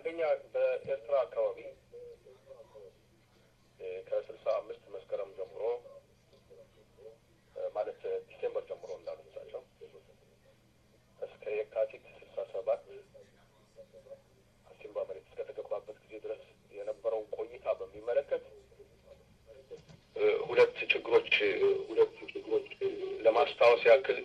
አንደኛ በኤርትራ አካባቢ ከስልሳ አምስት መስከረም ጀምሮ ማለት ዲሴምበር ጀምሮ እንዳሉት እሳቸው እስከ የካቲት ስልሳ ሰባት አሲምባ መሬት እስከተገባበት ጊዜ ድረስ የነበረውን ቆይታ በሚመለከት ሁለት ችግሮች ሁለት ችግሮች ለማስታወስ ያክል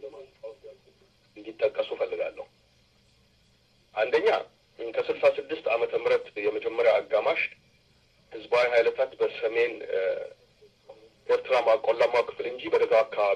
እንዲጠቀሱ ፈልጋለሁ። አንደኛ ከስልሳ ስድስት ዓመተ ምህረት የመጀመሪያ አጋማሽ ህዝባዊ ኃይለታት በሰሜን ኤርትራ ቆላማው ክፍል እንጂ በደጋው አካባቢ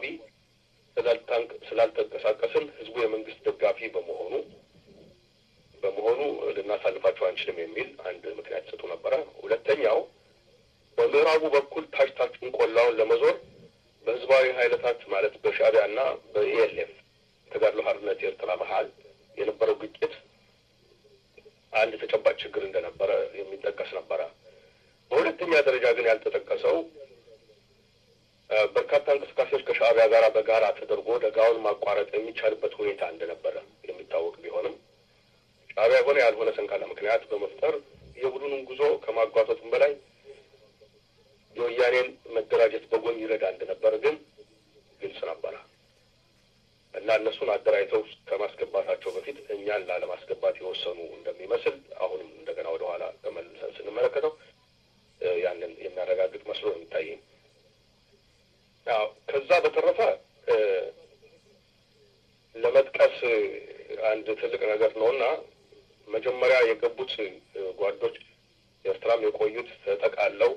ስላልተንቀሳቀስን ህዝቡ የመንግስት ደጋፊ በመሆኑ በመሆኑ ልናሳልፋቸው አንችልም የሚል አንድ ምክንያት ይሰጡ ነበረ። ሁለተኛው በምዕራቡ በኩል ታች ታችን ቆላውን ለመዞር በህዝባዊ ኃይለታት ማለት በሻዕቢያ እና በኢኤልኤፍ የተጋድሎ ሓርነት ኤርትራ መሀል የነበረው ግጭት አንድ ተጨባጭ ችግር እንደነበረ የሚጠቀስ ነበረ። በሁለተኛ ደረጃ ግን ያልተጠቀሰው በርካታ እንቅስቃሴዎች ከሻዕቢያ ጋር በጋራ ተደርጎ ደጋውን ማቋረጥ የሚቻልበት ሁኔታ እንደነበረ የሚታወቅ ቢሆንም ሻዕቢያ የሆነ ያልሆነ ሰንካላ ምክንያት በመፍጠር የቡድኑን ጉዞ ከማጓተቱም በላይ የወያኔን መደራጀት በጎን ይረዳ እንደነበረ ግን ግልጽ ነበረ እና እነሱን አደራጅተው ከማስገባታቸው በፊት እኛን ላለማስገባት የወሰኑ እንደሚመስል አሁንም እንደገና ወደኋላ ተመልሰን ስንመለከተው ያንን የሚያረጋግጥ መስሎ ነው የሚታየኝ። ከዛ በተረፈ ለመጥቀስ አንድ ትልቅ ነገር ነው እና መጀመሪያ የገቡት ጓዶች ኤርትራም የቆዩት ተጠቃለው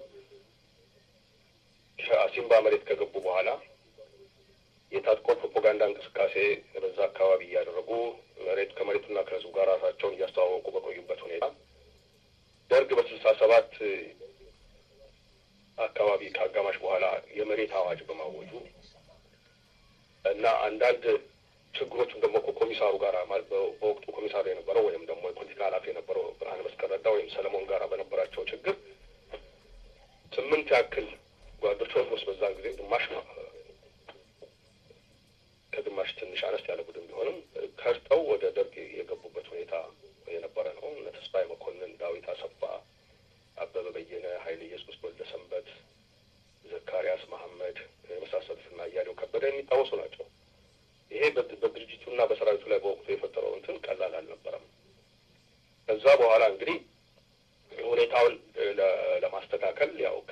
ከአሲምባ መሬት ከገቡ በኋላ የታጥቆ ፕሮፓጋንዳ እንቅስቃሴ በዛ አካባቢ እያደረጉ መሬት ከመሬቱና ከህዝቡ ጋር ራሳቸውን እያስተዋወቁ በቆዩበት ሁኔታ ደርግ በስልሳ ሰባት አካባቢ ከአጋማሽ በኋላ የመሬት አዋጅ በማወጁ እና አንዳንድ ችግሮችም ደግሞ ከኮሚሳሩ ጋር በወቅቱ ኮሚሳሩ የነበረው ወይም ደግሞ የፖለቲካ ኃላፊ የነበረው ብርሃነ መስቀል ረዳ ወይም ሰለሞን ጋር በነበራቸው ችግር ስምንት ያክል ጓዶች ኦልሞስት በዛን ጊዜ ግማሽ ከግማሽ ትንሽ አነስ ያለ ቡድን ቢሆንም ከርተው ወደ ደርግ የገቡበት ሁኔታ የነበረ ነው። እነ ተስፋዬ መኮንን፣ ዳዊት አሰፋ፣ አበበ በየነ፣ ኃይለ ኢየሱስ ወልደ ሰንበት፣ ዘካሪያስ መሐመድ የመሳሰሉትና እያሌው ከበደ የሚታወሱ ናቸው። ይሄ በድርጅቱና በሰራዊቱ ላይ በወቅቱ የፈጠረው እንትን ቀላል አልነበረም። ከዛ በኋላ እንግዲህ ሁኔታውን ለማስተካከል ያው ከ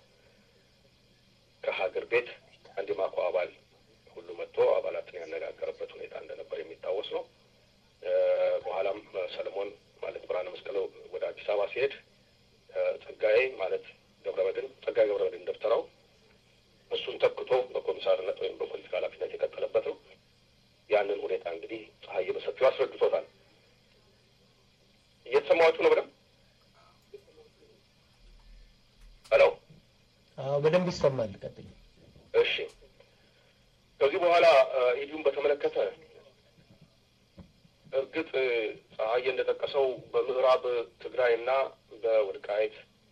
ከሀገር ቤት አንድ ማኮ አባል ሁሉ መጥቶ አባላትን ያነጋገረበት ሁኔታ እንደነበር የሚታወስ ነው። በኋላም ሰለሞን ማለት ብርሃነ መስቀል ወደ አዲስ አበባ ሲሄድ ጸጋዬ ማለት ገብረመድን ጸጋዬ ገብረመድን ደብተራው እሱን ተክቶ በኮሚሳርነት ወይም በፖለቲካ ኃላፊነት የቀጠለበት ነው። ያንን ሁኔታ እንግዲህ ፀሐይ በሰፊው አስረድቶታል። እየተሰማችሁ ነው በደንብ? ሄሎ በደንብ ይሰማል። ቀጥል። እሺ ከዚህ በኋላ ኢዲዩን በተመለከተ እርግጥ ፀሐዬ እንደጠቀሰው በምዕራብ ትግራይና በወልቃይት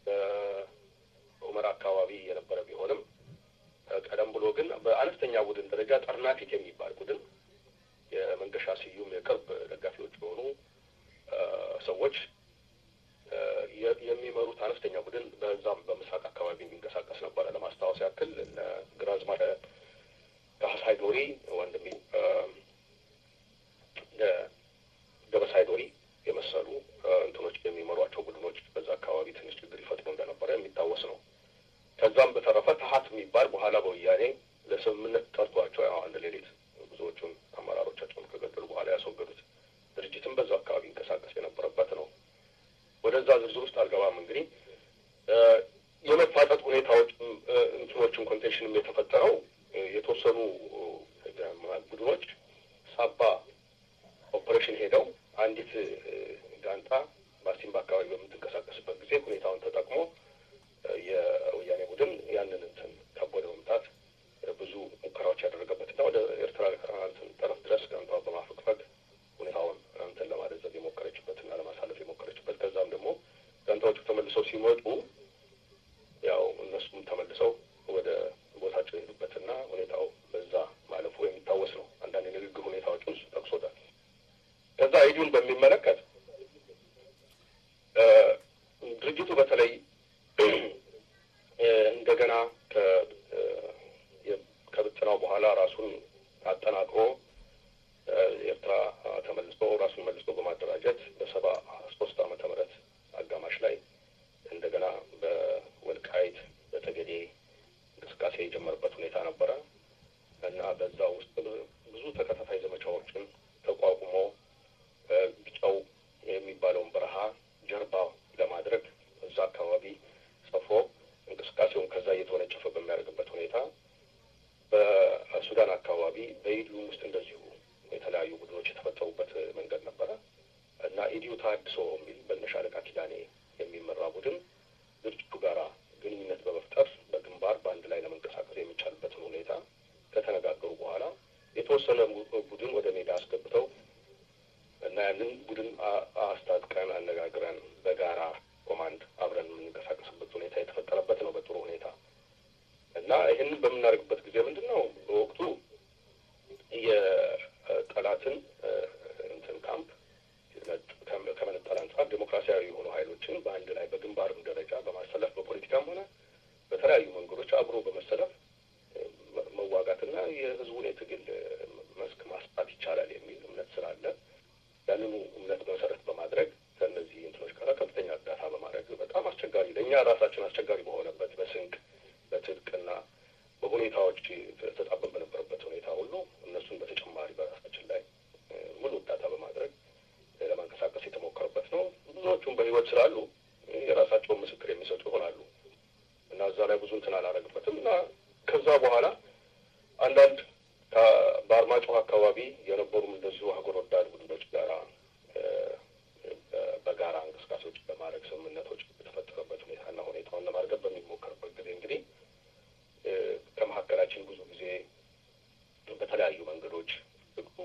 በሁመራ አካባቢ የነበረ ቢሆንም ቀደም ብሎ ግን በአነስተኛ ቡድን ደረጃ ጠርናፊት የሚባል ቡድን የመንገሻ ስዩም የቅርብ ደጋፊዎች የሆኑ ሰዎች የሚመሩት አነስተኛ ቡድን በዛም በምስራቅ አካባቢ የሚንቀሳቀስ ነበረ። ለማስታወስ ያክል እነ ግራዝማች ካህሳይ ዶሪ ወንድሜ ገበሳይ ዶሪ የመሰሉ እንትኖች የሚመሯቸው ቡድኖች በዛ አካባቢ ትንሽ ችግር ይፈጥሩ እንደነበረ የሚታወስ ነው። ከዛም በተረፈ ተሀት የሚባል በኋላ በወያኔ ለስምምነት ጠርቷቸው ያው አንድ ሌሊት ብዙዎቹን አመራሮቻቸውን ከገደሉ በኋላ ያስወገዱት ድርጅትም በዛው አካባቢ ይንቀሳቀስ የነበረበት ነው። ወደዛ ዝርዝር ውስጥ አልገባም። እንግዲህ የመፋጠጥ ሁኔታዎች እንትኖችም ኮንቴንሽንም የተፈጠረው የተወሰኑ ቡድኖች ሳባ ኦፕሬሽን ሄደው አንዲት ጋንታ በአሲምባ አካባቢ በምትንቀሳቀስበት ጊዜ ሁኔታውን ተጠቅሞ የወያኔ ቡድን ያንን እንትን ከቦ ለመምታት ብዙ ሙከራዎች ያደረገበትና ወደ ኤርትራ እንትን ጠረፍ ድረስ ጋንቷ በማፈግፈግ ሁኔታውን እንትን ለማለዘብ የሞከረችበትና ለማሳለፍ የሞከረችበት ከዛም ደግሞ ጋንታዎቹ ተመልሰው ሲመጡ ያው እነሱም ተመልሰው ወደ ቦታቸው የሄዱበትና ሁኔታው በዛ ማለፉ የሚታወስ ነው። አንዳንድ የንግግር ሁኔታዎች ውስጥ ጠቅሶታል። ከዛ ኢዲዩን በሚመለከት ተሀድሶ የሚል በነሻለቃ ኪዳኔ የሚመራ ቡድን ድርጅቱ ጋራ ግንኙነት በመፍጠር በግንባር በአንድ ላይ ለመንቀሳቀስ የሚቻልበትን ሁኔታ ከተነጋገሩ በኋላ የተወሰነ ቡድን ወደ ሜዳ አስገብተው እና ያንን ቡድን አስታጥቀን አነጋግረን በጋራ ኮማንድ አብረን የምንንቀሳቀስበት ሁኔታ የተፈጠረበት ነው በጥሩ ሁኔታ እና ይህንን በምናደርግበት ጊዜ ምንድን ነው በወቅቱ የጠላትን እንትን ካምፕ ከመነጠል አንጻር ዴሞክራሲያዊ የሆኑ ኃይሎችን በአንድ ላይ በግንባርም ደረጃ በማሰለፍ በፖለቲካም ሆነ በተለያዩ መንገዶች አብሮ በመሰለፍ መዋጋትና የህዝቡን የትግል መስክ ማስፋት ይቻላል የሚል እምነት ስላለ ያንኑ እምነት መሰረት በማድረግ ከእነዚህ እንትኖች ጋር ከፍተኛ እርዳታ በማድረግ በጣም አስቸጋሪ ለእኛ ራሳችን አስቸጋሪ በሆነበት በስንቅ በትጥቅና በሁኔታዎች ተጣበን በነበረበት ሁኔታ ሁሉ እነሱን በተጨማሪ በራሳችን ላይ ሙሉ እርዳታ በማድረግ ለማንቀሳቀስ የተሞከረበት ነው። ብዙዎቹም በህይወት ስላሉ የራሳቸውን ምስክር የሚሰጡ ይሆናሉ እና እዛ ላይ ብዙ እንትን አላረግበትም እና ከዛ በኋላ አንዳንድ በአርማጭሆ አካባቢ የነበሩም እንደዚሁ ሀገር ወዳድ ቡድኖች ጋራ በጋራ እንቅስቃሴዎች በማድረግ ስምምነቶች የተፈጠረበት ሁኔታና ሁኔታውን ለማርገብ በሚሞከርበት ጊዜ እንግዲህ ከመካከላችን ብዙ ጊዜ በተለያዩ መንገዶች ህጉ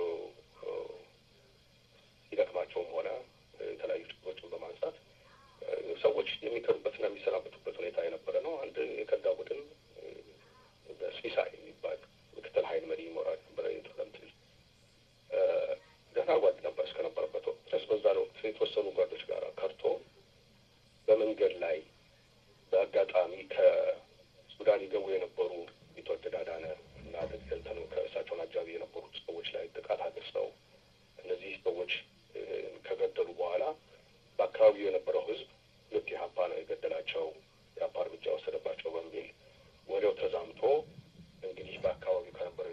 ሲደክማቸውም ሆነ የተለያዩ ችግሮችን በማንሳት ሰዎች የሚከዱበትና የሚሰናበቱበት ሁኔታ የነበረ ነው። አንድ የከዳ ቡድን በሲሳይ የሚባል ምክትል ሀይል መሪ ይኖራል ነበረ የጠለምት ልጅ ደህና ጓድ ነበር እስከነበረበት ወቅት ድረስ በዛ ወቅት የተወሰኑ ጓዶች ጋር ከርቶ በመንገድ ላይ በአጋጣሚ ከሱዳን ይገቡ የነበሩ ቢትወደድ አዳነ እና እንትኑ ከእሳቸውን አጃቢ የነበሩት ሰዎች ላይ ጥቃት አድርሰው እነዚህ ሰዎች ከገደሉ በኋላ በአካባቢው የነበረው ህዝብ ልክ የሀፓ ነው የገደላቸው የሀፓ እርምጃ ወሰደባቸው በሚል ወዲያው ተዛምቶ እንግዲህ በአካባቢው ከነበረው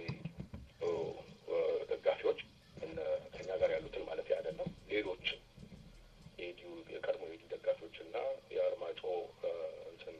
ደጋፊዎች ከኛ ጋር ያሉትን ማለት አይደለም ሌሎች የኢዲዩ የቀድሞ የኢዲዩ ደጋፊዎች እና የአርማጮ እንትን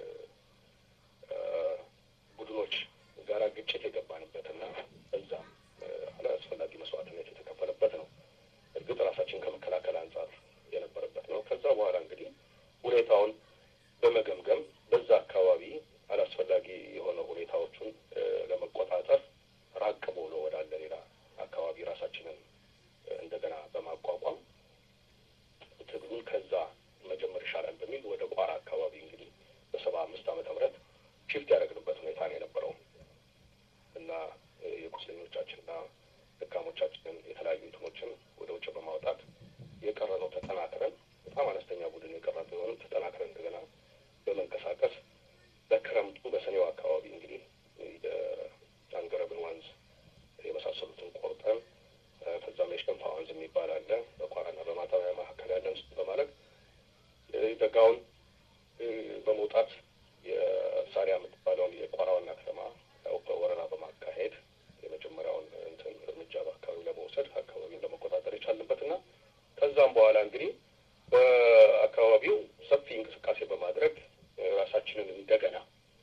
ቡድኖች ጋራ ግጭት የገባንበት እና እዛም አላስፈላጊ መስዋዕትነት የተከፈለበት ነው። እርግጥ ራሳችን ከመከላከል አንጻር የነበረበት ነው። ከዛ በኋላ እንግዲህ ሁኔታውን በመገምገም በዛ አካባቢ አላስፈላጊ የሆነ ሁኔታዎቹን ለመቆጣጠር ራቅ ብሎ ወዳለ ሌላ አካባቢ ራሳችንን እንደገና በማቋቋም ትግሉን ከዛ መጀመር ይሻላል በሚል ወደ ቋራ አካባቢ እንግዲህ በሰባ አምስት ዓመተ ምህረት ሽፍት ያደረግንበት ሁኔታ ነው የነበረው እና የቁስለኞቻችንና ደካሞቻችንን የተለያዩ እንትኖችን ወደ ውጭ በማውጣት የቀረነው ተጠናክረን በጣም አነስተኛ ቡድን የቀረ ቢሆንም ተጠናክረን እንደገና በመንቀሳቀስ በክረምቱ በሰኔው አካባቢ እንግዲህ የአንገረብን ወንዝ የመሳሰሉትን ቆርጠን ከዛም የሸንፋ ወንዝ የሚባል አለ በቋራና በማጣቢያ መካከል ያለን በማለት ደጋውን በመውጣት የሳሪያ የምትባለውን የቋራ ዋና ከተማ ወረራ በማካሄድ የመጀመሪያውን እንትን እርምጃ በአካባቢው ለመውሰድ አካባቢውን ለመቆጣጠር የቻልንበት እና ከዛም በኋላ እንግዲህ በአካባቢው ሰፊ እንቅስቃሴ በማድረግ ራሳችንን እንደገና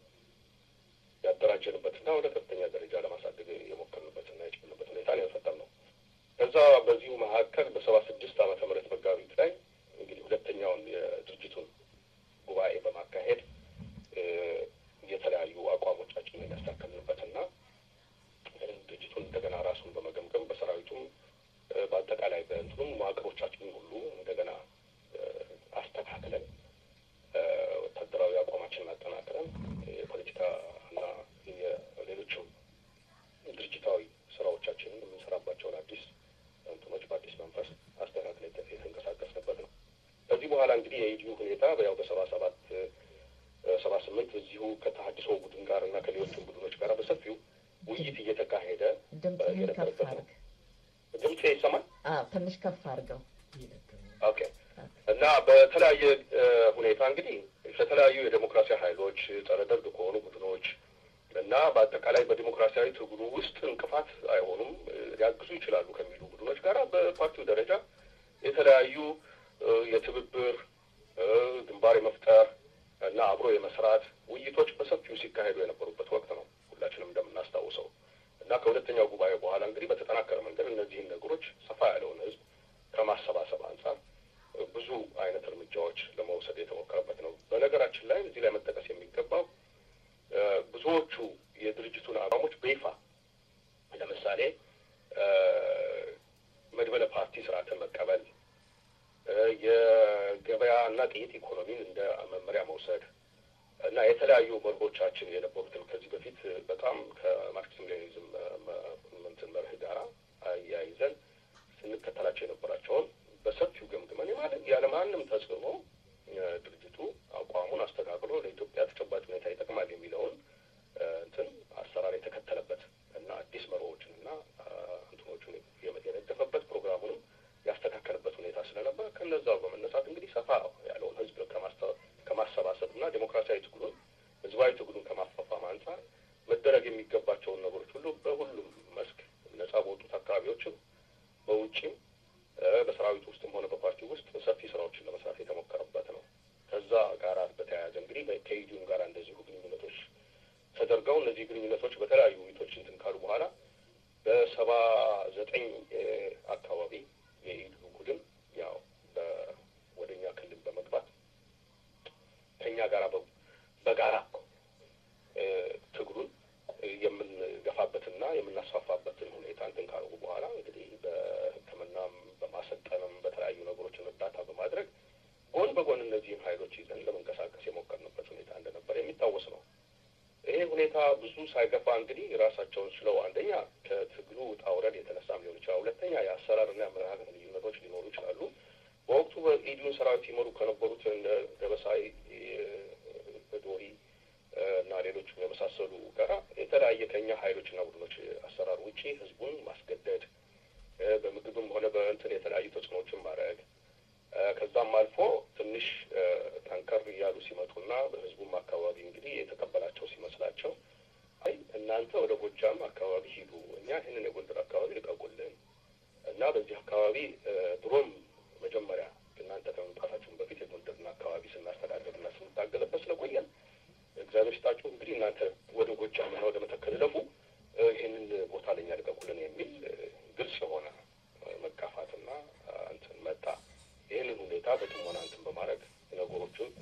ያደራጀንበትና ወደ ከፍተኛ ደረጃ ለማሳደግ የሞከርንበትና የቻልንበት ሁኔታ ነው የፈጠርነው። ከዛ በዚሁ መካከል በሰባ ስድስት ዓመተ ምህረት መጋቢት ላይ እንግዲህ ሁለተኛውን የድርጅቱን ጉባኤ በማካሄድ የተለያዩ አቋሞቻችንን ያስተካከልንበትና ድርጅቱን እንደገና ራሱን በመገምገም በሰራዊቱም በአጠቃላይ በእንትኑም መዋቅሮቻችንን ሁሉ እንደገና አስተካክለን ወታደራዊ አቋማችንን አጠናክረን የፖለቲካ እና የሌሎችም ድርጅታዊ ስራዎቻችንን የምንሰራባቸውን አዲስ እንትኖች በአዲስ መንፈስ አስተካክለን የተንቀሳቀስንበት ነው። ከዚህ በኋላ እንግዲህ የኢዲዩ ሁኔታ ያው በሰባ ሰባት ሰባ ስምንት እዚሁ ከተሀድሶ ቡድን ጋር እና ከሌሎችም ቡድኖች ጋር በሰፊው ውይይት እየተካሄደ ድምፅህን ከፍ አድርግ። ድምፄ ይሰማል? አዎ ትንሽ ከፍ አድርገው። ኦኬ። እና በተለያየ ሁኔታ እንግዲህ ከተለያዩ የዴሞክራሲያዊ ኃይሎች ጸረ ደርግ ከሆኑ ቡድኖች እና በአጠቃላይ በዲሞክራሲያዊ ትግሉ ውስጥ እንቅፋት አይሆኑም ሊያግዙ ይችላሉ ከሚሉ ቡድኖች ጋር በፓርቲው ደረጃ የተለያዩ የትብብር ግንባር የመፍጠር እና አብሮ የመስራት ውይይቶች በሰፊው ሲካሄዱ የነበሩበት ወቅት ነው ሁላችንም እንደምናስታውሰው እና ከሁለተኛው ጉባኤ በኋላ እንግዲህ በተጠናከረ መንገድ እነዚህን ነገሮች ሰፋ ያለውን ህዝብ ከማሰባሰብ አንጻር የገበያ እና ጥይት ኢኮኖሚን እንደ መመሪያ መውሰድ እና የተለያዩ መርሆቻችን የነበሩትን ከዚህ በፊት በጣም ከማርክሲዝም ሌኒዝም እንትን መርህ ጋራ አያይዘን ስንከተላቸው የነበራቸውን በሰፊው ገምግመን ማለት ያለማንም ተጽዕኖ ድርጅቱ አቋሙን አስተካክሎ ለኢትዮጵያ ተጨባጭ ሁኔታ ይጠቅማል የሚለውን እንትን አሰራር የተከተለበት እና አዲስ መርሆችን እና እንትኖቹን የነደፈበት ፕሮግራሙንም ያስተካከለበት ሁኔታ ስለነበር ከነዛው በመነሳት እንግዲህ ሰፋ ያለውን ህዝብ ከማሰባሰብ እና ዴሞክራሲያዊ ትግሉን ህዝባዊ ትግሉን ከማፋፋም አንጻር መደረግ የሚገባቸውን ነገሮች ሁሉ በሁሉም መስክ ነጻ በወጡት አካባቢዎችም በውጭም በሰራዊቱ ውስጥም ሆነ በፓርቲ ውስጥ ሰፊ ስራዎችን ለመስራት የተሞከረበት ነው። ከዛ ጋር በተያያዘ እንግዲህ ከኢዲዩም ጋር እንደዚሁ ግንኙነቶች ተደርገው እነዚህ ግንኙነቶች በተለያዩ ውይይቶች እንትን ካሉ በኋላ በሰባ ዘጠኝ አካባቢ የኢዲዩ ቡድን ያው ወደ እኛ ክልል በመግባት ከእኛ ጋር በጋራ ትግሉን የምንገፋበትና የምናስፋፋበትን ሁኔታ እንትን ካሉ በኋላ እንግዲህ በሕክምናም በማሰልጠንም በተለያዩ ነገሮችን እርዳታ በማድረግ ጎን በጎን እነዚህም ሀይሎች ይዘን ለመንቀሳቀስ የሞከርንበት ሁኔታ እንደነበር የሚታወስ ነው። ይሄ ሁኔታ ብዙ ሳይገፋ እንግዲህ ራሳቸውን ችለው አንደኛ ከትግሉ ውጣ ውረድ የተነሳም ሊሆን ይችላል። ሁለተኛ የአሰራርና የአመለካከት ልዩነቶች ሊኖሩ ይችላሉ። በወቅቱ በኢዲዩን ሰራዊት ይመሩ ከነበሩት እንደ ደበሳይ ዶሪ እና ሌሎችም የመሳሰሉ ጋራ የተለያየ ከኛ ሀይሎችና ቡድኖች አሰራር ውጪ ህዝቡን ማስገደድ በምግብም ሆነ በእንትን የተለያዩ ተጽዕኖዎችን ማድረግ ከዛም አልፎ ትንሽ ጠንከር እያሉ ሲመጡና በህዝቡም አካባቢ እንግዲህ የተቀበላቸው ሲመስላቸው አይ እናንተ ወደ ጎጃም አካባቢ ሂዱ፣ እኛ ይህንን የጎንደር አካባቢ ልቀቁልን እና በዚህ አካባቢ ድሮም መጀመሪያ እናንተ ከመምጣታችሁን በፊት የጎንደርን አካባቢ ስናስተዳደርና ስንታገለበት ስለቆየን እግዚአብሔር ስጣችሁ እንግዲህ እናንተ ወደ ጎጃምና ወደ መተከል እለፉ፣ ይህንን ቦታ ለኛ ልቀቁልን የሚል ግልጽ የሆነ መጋፋትና እንትን መጣ። ይህንን ሁኔታ በጥሞና እንትን በማድረግ ነገሮቹን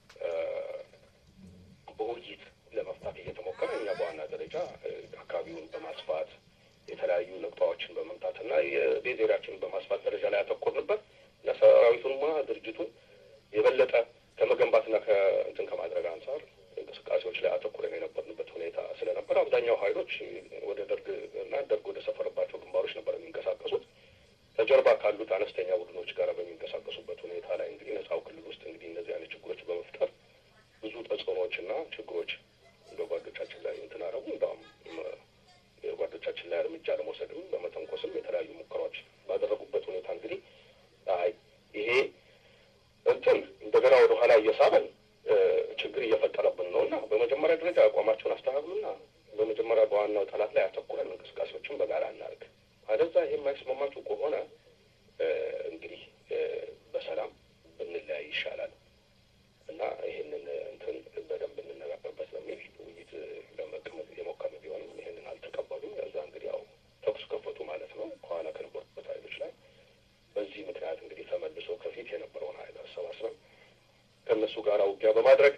በውይይት ለመፍታት እየተሞከረ እኛ በዋና ደረጃ አካባቢውን በማስፋት የተለያዩ ነቅጣዎችን በመምታትና የቤዝ ኤሪያችንን በማስፋት ደረጃ ላይ ያተኮርንበት እና ሰራዊቱንማ ድርጅቱን የበለጠ ከመገንባትና ከእንትን ከማድረግ አንጻር እንቅስቃሴዎች ላይ አተኩረን የነበርንበት ሁኔታ ስለነበር አብዛኛው ሀይሎች ወደ ደርግ እና ደርግ ወደ ሰፈረባቸው ግንባሮች ነበር የሚንቀሳቀሱት። ከጀርባ ካሉት አነስተኛ ቡድኖች ጋር በሚንቀሳቀሱበት ሁኔታ ላይ እንግዲህ ነጻው ክልል ውስጥ እንግዲህ እነዚህ አይነት ችግሮች በመፍጠር ብዙ ተጽዕኖዎችና ችግሮች እንደ ጓዶቻችን ላይ እንትን አረጉ። እንዳውም የጓዶቻችን ላይ እርምጃ ለመውሰድም በመተንኮስም የተለያዩ ሙከራዎች ባደረጉበት ሁኔታ እንግዲህ አይ ይሄ እንትን እንደገና ወደ ኋላ እየሳበን ችግር እየፈጠረብን ነው እና በመጀመሪያ ደረጃ አቋማቸውን አስተካክሉና በመጀመሪያ በዋናው ጠላት ላይ አተኩረን እንቅስቃሴዎችን በጋራ እናድርግ። አለዛ ይሄ የማይስማማችሁ ከሆነ እንግዲህ በሰላም ብንለያይ ይሻላል እና ይህንን እንትን በደንብ እንነጋገርበት በሚል ውይይት ለመቀመጥ የሞከርን ቢሆንም ይህንን አልተቀበሉም። ከዛ እንግዲህ ያው ተኩስ ከፈቱ ማለት ነው ከኋላ ከነበሩበት ሀይሎች ላይ። በዚህ ምክንያት እንግዲህ ተመልሶ ከፊት የነበረውን ሀይል አሰባስበን ከእነሱ ጋር ውጊያ በማድረግ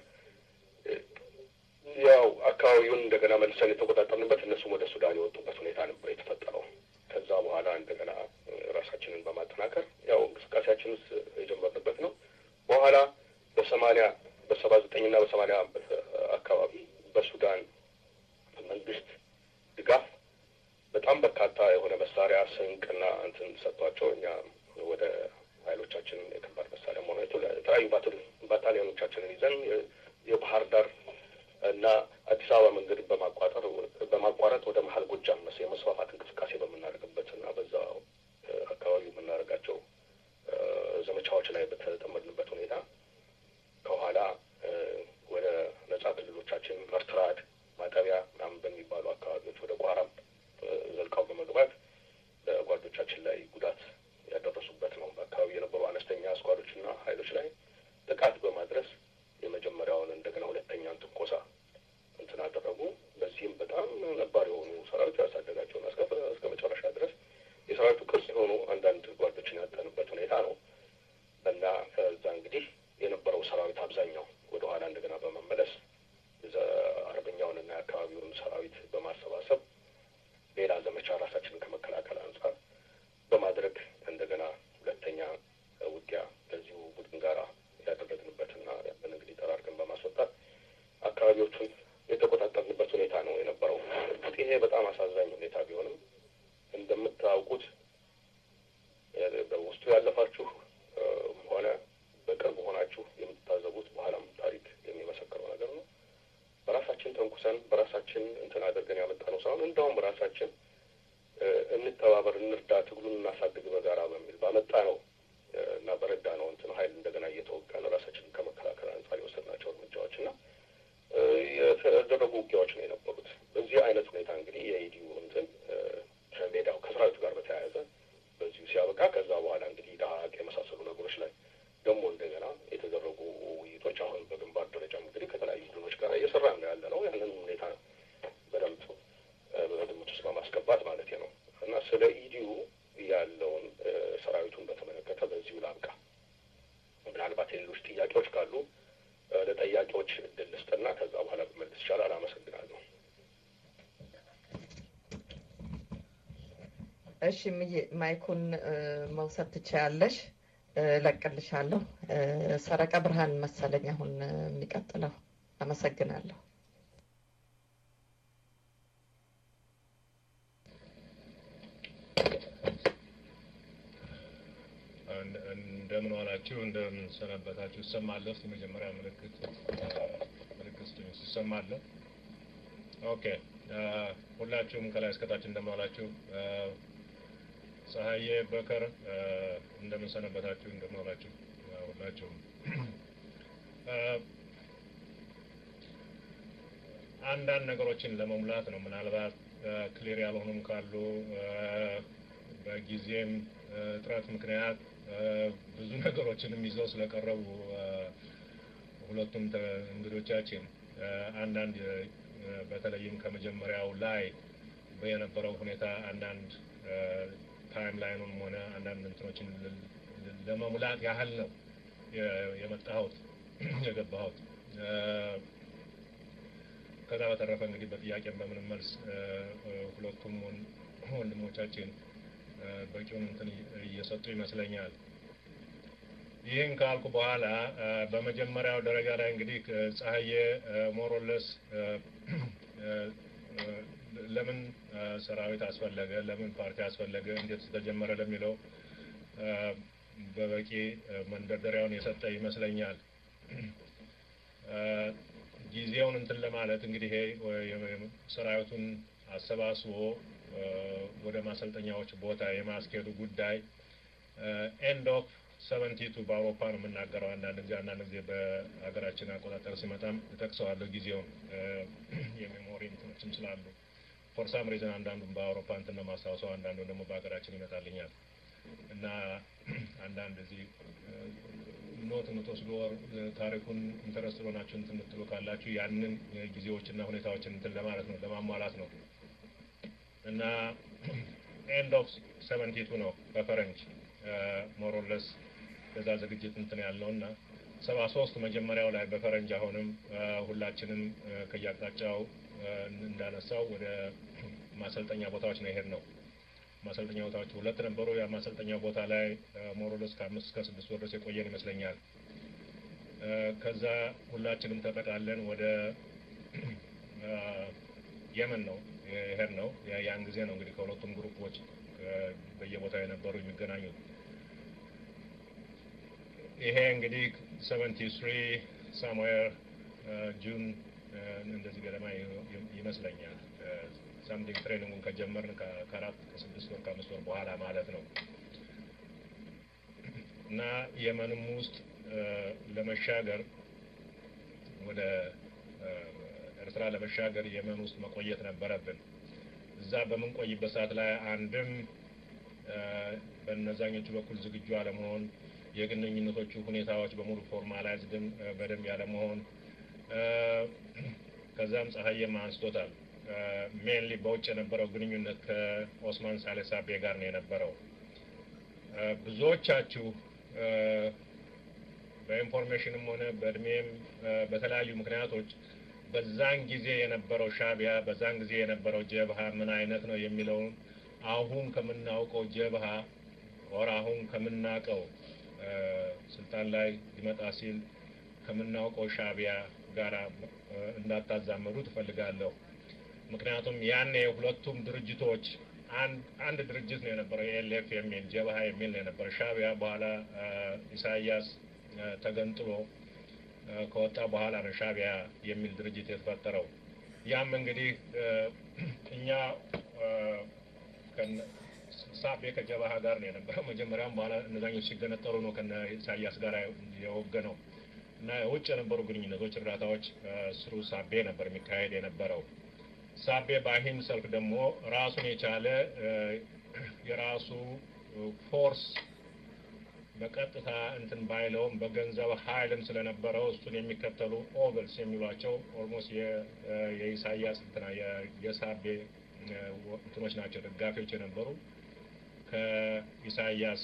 ያው አካባቢውን እንደገና መልሰን የተቆጣጠርንበት እነሱም ወደ ሱዳን የወጡበት ሁኔታ ነበር የተፈጠረው። ከዛ በኋላ እንደገና ራሳችንን በማጠናከር ያው እንቅስቃሴያችን ውስጥ የጀመርንበት ነው። በኋላ በሰማኒያ በሰባ ዘጠኝ እና በሰማኒያ አካባቢ በሱዳን መንግስት ድጋፍ በጣም በርካታ የሆነ መሳሪያ ስንቅና እንትን ሰጥቷቸው እኛ ወደ ሀይሎቻችንን የከባድ መሳሪያ መሆኑ የተለያዩ ባታሊዮኖቻችንን ይዘን የባህር ዳር እና አዲስ አበባ መንገድን በማቋጠር በማቋረጥ ወደ መሀል ጎጃም መስ የመስፋፋት እንቅስቃሴ በምናደርግበት እና በዛ አካባቢ የምናደርጋቸው ዘመቻዎች ላይ በተጠመድንበት ሁኔታ ከኋላ ወደ ነጻ ክልሎቻችን መርትራድ፣ ማጠቢያ ምናምን በሚባሉ አካባቢዎች ወደ ቋራም ዘልቀው በመግባት በጓዶቻችን ላይ ጉዳት ያደረሱበት ነው። በአካባቢ የነበሩ አነስተኛ አስኳዶችና ሀይሎች ላይ ጥቃት በማድረስ የመጀመሪያውን እንደገና ሁለተኛን ትንኮሳ እንትን አደረጉ። በዚህም በጣም ነባር የሆኑ ሰራዊቱ ያሳደጋቸውን እስከ መጨረሻ ድረስ የሰራዊቱ ቅርጽ የሆኑ አንዳንድ ጓዶችን ያጠንበት ሁኔታ ነው እና ከዛ እንግዲህ የነበረው ሰራዊት አብዛኛው ወደ ኋላ እንደገና በመመለስ አርበኛውንና የአካባቢውን ሰራዊት በማሰባሰብ ሌላ ዘመቻ ራሳችንን ከመከላከል አንጻር በማድረግ አካባቢዎቹን የተቆጣጠርንበት ሁኔታ ነው የነበረው። እርግጥ ይሄ በጣም አሳዛኝ ሁኔታ ቢሆንም እንደምታውቁት በውስጡ ያለፋችሁ ሆነ በቅርብ ሆናችሁ የምትታዘቡት በኋላም ታሪክ የሚመሰክረው ነገር ነው። በራሳችን ተንኩሰን በራሳችን እንትን አድርገን ያመጣነው ሳይሆን እንደውም በራሳችን እንተባበር፣ እንርዳ፣ ትግሉን እናሳድግ በጋራ በሚል ባመጣ ነው እና በረዳ ነው እንትን ሀይል እንደገና እየተወጋን ራሳችንን ከመከላከል አንጻር የወሰድናቸው እርምጃዎች እና የተደረጉ ውጊያዎች ነው የነበሩት። በዚህ አይነት ሁኔታ እንግዲህ የኢዲዩ እንትን ከሜዳው ከሰራዊቱ ጋር በተያያዘ በዚሁ ሲያበቃ ከዛ በኋላ እንግዲህ ዳሀቅ የመሳሰሉ ነገሮች ላይ ደግሞ እንደገና የተደረጉ ውይይቶች አሁን በግንባር ደረጃ እንግዲህ ከተለያዩ ቡድኖች ጋር እየሰራ ነው ያለ ነው። ያንን ሁኔታ በደንብ በግምት ውስጥ በማስገባት ማለት ነው እና ስለ ኢዲዩ ያለውን ሰራዊቱን በተመለከተ በዚሁ ላብቃ። ምናልባት የሌሎች ጥያቄዎች ካሉ ለጠያቂዎች እድል ልስጥና ከዛ በኋላ ብመልስ ይቻላል። አመሰግናለሁ። እሺ ምዬ ማይኩን መውሰድ ትችያለሽ። እለቅልሻለሁ። ሰረቀ ብርሃን መሰለኝ አሁን የሚቀጥለው። አመሰግናለሁ። እንደምን ዋላችሁ፣ እንደምን ሰነበታችሁ። ይሰማለሁ። የመጀመሪያ ምልክት ምልክት ስጡኝ። ይሰማለሁ። ኦኬ። ሁላችሁም ከላይ እስከታች እንደምን ዋላችሁ። ፀሐዬ በከር እንደምን ሰነበታችሁ፣ እንደምን ዋላችሁ ሁላችሁም። አንዳንድ ነገሮችን ለመሙላት ነው። ምናልባት ክሊር ያልሆኑም ካሉ በጊዜም እጥረት ምክንያት ብዙ ነገሮችንም ይዘው ስለቀረቡ ሁለቱም እንግዶቻችን አንዳንድ በተለይም ከመጀመሪያው ላይ የነበረው ሁኔታ አንዳንድ ታይም ላይኑንም ሆነ አንዳንድ እንትኖችን ለመሙላት ያህል ነው የመጣሁት የገባሁት። ከዛ በተረፈ እንግዲህ በጥያቄም በምንም መልስ ሁለቱም ወንድሞቻችን በቂውን እንትን እየሰጡ ይመስለኛል። ይህን ካልኩ በኋላ በመጀመሪያው ደረጃ ላይ እንግዲህ ፀሐዬ ሞሮለስ ለምን ሰራዊት አስፈለገ፣ ለምን ፓርቲ አስፈለገ፣ እንዴት ተጀመረ ለሚለው በበቂ መንደርደሪያውን የሰጠ ይመስለኛል። ጊዜውን እንትን ለማለት እንግዲህ ይሄ ሰራዊቱን አሰባስቦ ወደ ማሰልጠኛዎች ቦታ የማስኬዱ ጉዳይ ኤንድ ኦፍ ሰቨንቲቱ በአውሮፓ ነው የምናገረው። አንዳንድ ጊዜ አንዳንድ ጊዜ በሀገራችን አቆጣጠር ሲመጣም እጠቅሰዋለሁ ጊዜውን የሜሞሪ እንትኖችም ስላሉ ፎር ሳም ሪዝን አንዳንዱም በአውሮፓ እንትን ነው ማስታወሰው፣ አንዳንዱ ደግሞ በሀገራችን ይመጣልኛል እና አንዳንድ እዚህ ኖት የምትወስዱ ታሪኩን ኢንተረስት ሆናችሁ እንትን የምትሉ ካላችሁ ያንን ጊዜዎችና ሁኔታዎችን እንትን ለማለት ነው ለማሟላት ነው እና ኤንድ ኦፍ ሰቨንቲቱ ነው በፈረንጅ ሞሮለስ በዛ ዝግጅት እንትን ያለው እና ሰባ ሶስት መጀመሪያው ላይ በፈረንጅ አሁንም ሁላችንም ከየአቅጣጫው እንዳነሳው ወደ ማሰልጠኛ ቦታዎች ነው የሄድ ነው። ማሰልጠኛ ቦታዎች ሁለት ነበሩ። ያ ማሰልጠኛ ቦታ ላይ ሞሮለስ ከአምስት እስከ ስድስት ወር ድረስ የቆየን ይመስለኛል። ከዛ ሁላችንም ተጠቃለን ወደ የመን ነው የሄድ ነው። ያን ጊዜ ነው እንግዲህ ከሁለቱም ግሩፖች በየቦታው የነበሩ የሚገናኙት። ይሄ እንግዲህ ሰቨንቲ ስሪ ሳምዌር ጁን እንደዚህ ገደማ ይመስለኛል። ሳምቲንግ ትሬኒንጉን ከጀመርን ከአራት ከስድስት ወር ከአምስት ወር በኋላ ማለት ነው እና የመንም ውስጥ ለመሻገር ወደ ኤርትራ ለመሻገር የመን ውስጥ መቆየት ነበረብን። እዛ በምንቆይበት ሰዓት ላይ አንድም በነዛኞቹ በኩል ዝግጁ አለመሆን፣ የግንኙነቶቹ ሁኔታዎች በሙሉ ፎርማላይዝድም በደንብ ያለመሆን፣ ከዛም ፀሐይም አንስቶታል። ሜንሊ በውጭ የነበረው ግንኙነት ከኦስማን ሳሌሳቤ ጋር ነው የነበረው። ብዙዎቻችሁ በኢንፎርሜሽንም ሆነ በእድሜም በተለያዩ ምክንያቶች በዛን ጊዜ የነበረው ሻቢያ በዛን ጊዜ የነበረው ጀብሃ ምን አይነት ነው የሚለውን አሁን ከምናውቀው ጀብሃ ወር አሁን ከምናውቀው ስልጣን ላይ ሊመጣ ሲል ከምናውቀው ሻቢያ ጋር እንዳታዛመዱ ትፈልጋለሁ። ምክንያቱም ያኔ ሁለቱም ድርጅቶች አንድ ድርጅት ነው የነበረው፣ ኤልኤፍ የሚል ጀብሃ የሚል ነው የነበረው። ሻዕቢያ በኋላ ኢሳያስ ተገንጥሎ ከወጣ በኋላ ነው ሻዕቢያ የሚል ድርጅት የተፈጠረው። ያም እንግዲህ እኛ ሳቤ ከጀብሃ ጋር ነው የነበረው። መጀመሪያም በኋላ እነዛኞች ሲገነጠሉ ነው ከነ ኢሳያስ ጋር የወገነው እና የውጭ የነበሩ ግንኙነቶች፣ እርዳታዎች ስሩ ሳቤ ነበር የሚካሄድ የነበረው። ሳቤ በአሂም ሰልፍ ደግሞ ራሱን የቻለ የራሱ ፎርስ በቀጥታ እንትን ባይለውም በገንዘብ ኃይልም ስለነበረው እሱን የሚከተሉ ኦቨልስ የሚሏቸው ኦልሞስት የኢሳያስ እንትና የሳቤ እንትኖች ናቸው ደጋፊዎች የነበሩ ከኢሳያስ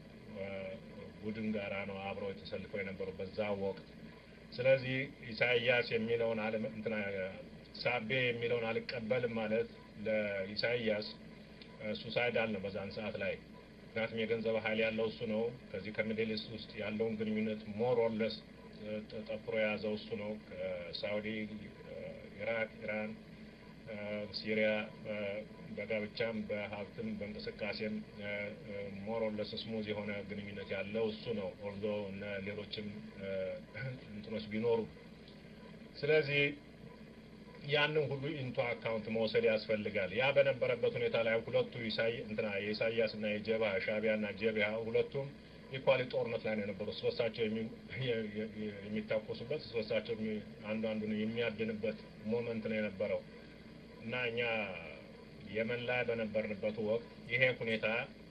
ቡድን ጋራ ነው አብረው የተሰልፈው የነበሩ በዛ ወቅት። ስለዚህ ኢሳያስ የሚለውን አለ እንትና ሳቤ የሚለውን አልቀበልም ማለት ለኢሳያስ ሱሳይዳል ነው በዛን ሰዓት ላይ። ምክንያቱም የገንዘብ ኃይል ያለው እሱ ነው። ከዚህ ከሚድል ኢስት ውስጥ ያለውን ግንኙነት ሞር ኦር ለስ ጠፍሮ የያዘው እሱ ነው። ከሳውዲ፣ ኢራቅ፣ ኢራን፣ ሲሪያ በጋብቻም በሀብትም በእንቅስቃሴም ሞር ኦር ለስ ስሙዝ የሆነ ግንኙነት ያለው እሱ ነው። ኦልዞ እነ ሌሎችም እንትኖች ቢኖሩ ስለዚህ ያንን ሁሉ ኢንቶ አካውንት መውሰድ ያስፈልጋል። ያ በነበረበት ሁኔታ ላይ ሁለቱ እንትና የኢሳያስ እና የጀብሃ ሻዕቢያ እና ጀብሃ ሁለቱም ኢኳሊ ጦርነት ላይ ነው የነበሩት። ሶስታቸው የሚታኮሱበት ሶስታቸው አንዱ አንዱን የሚያድንበት ሞመንት ነው የነበረው እና እኛ የመን ላይ በነበርንበት ወቅት ይሄ ሁኔታ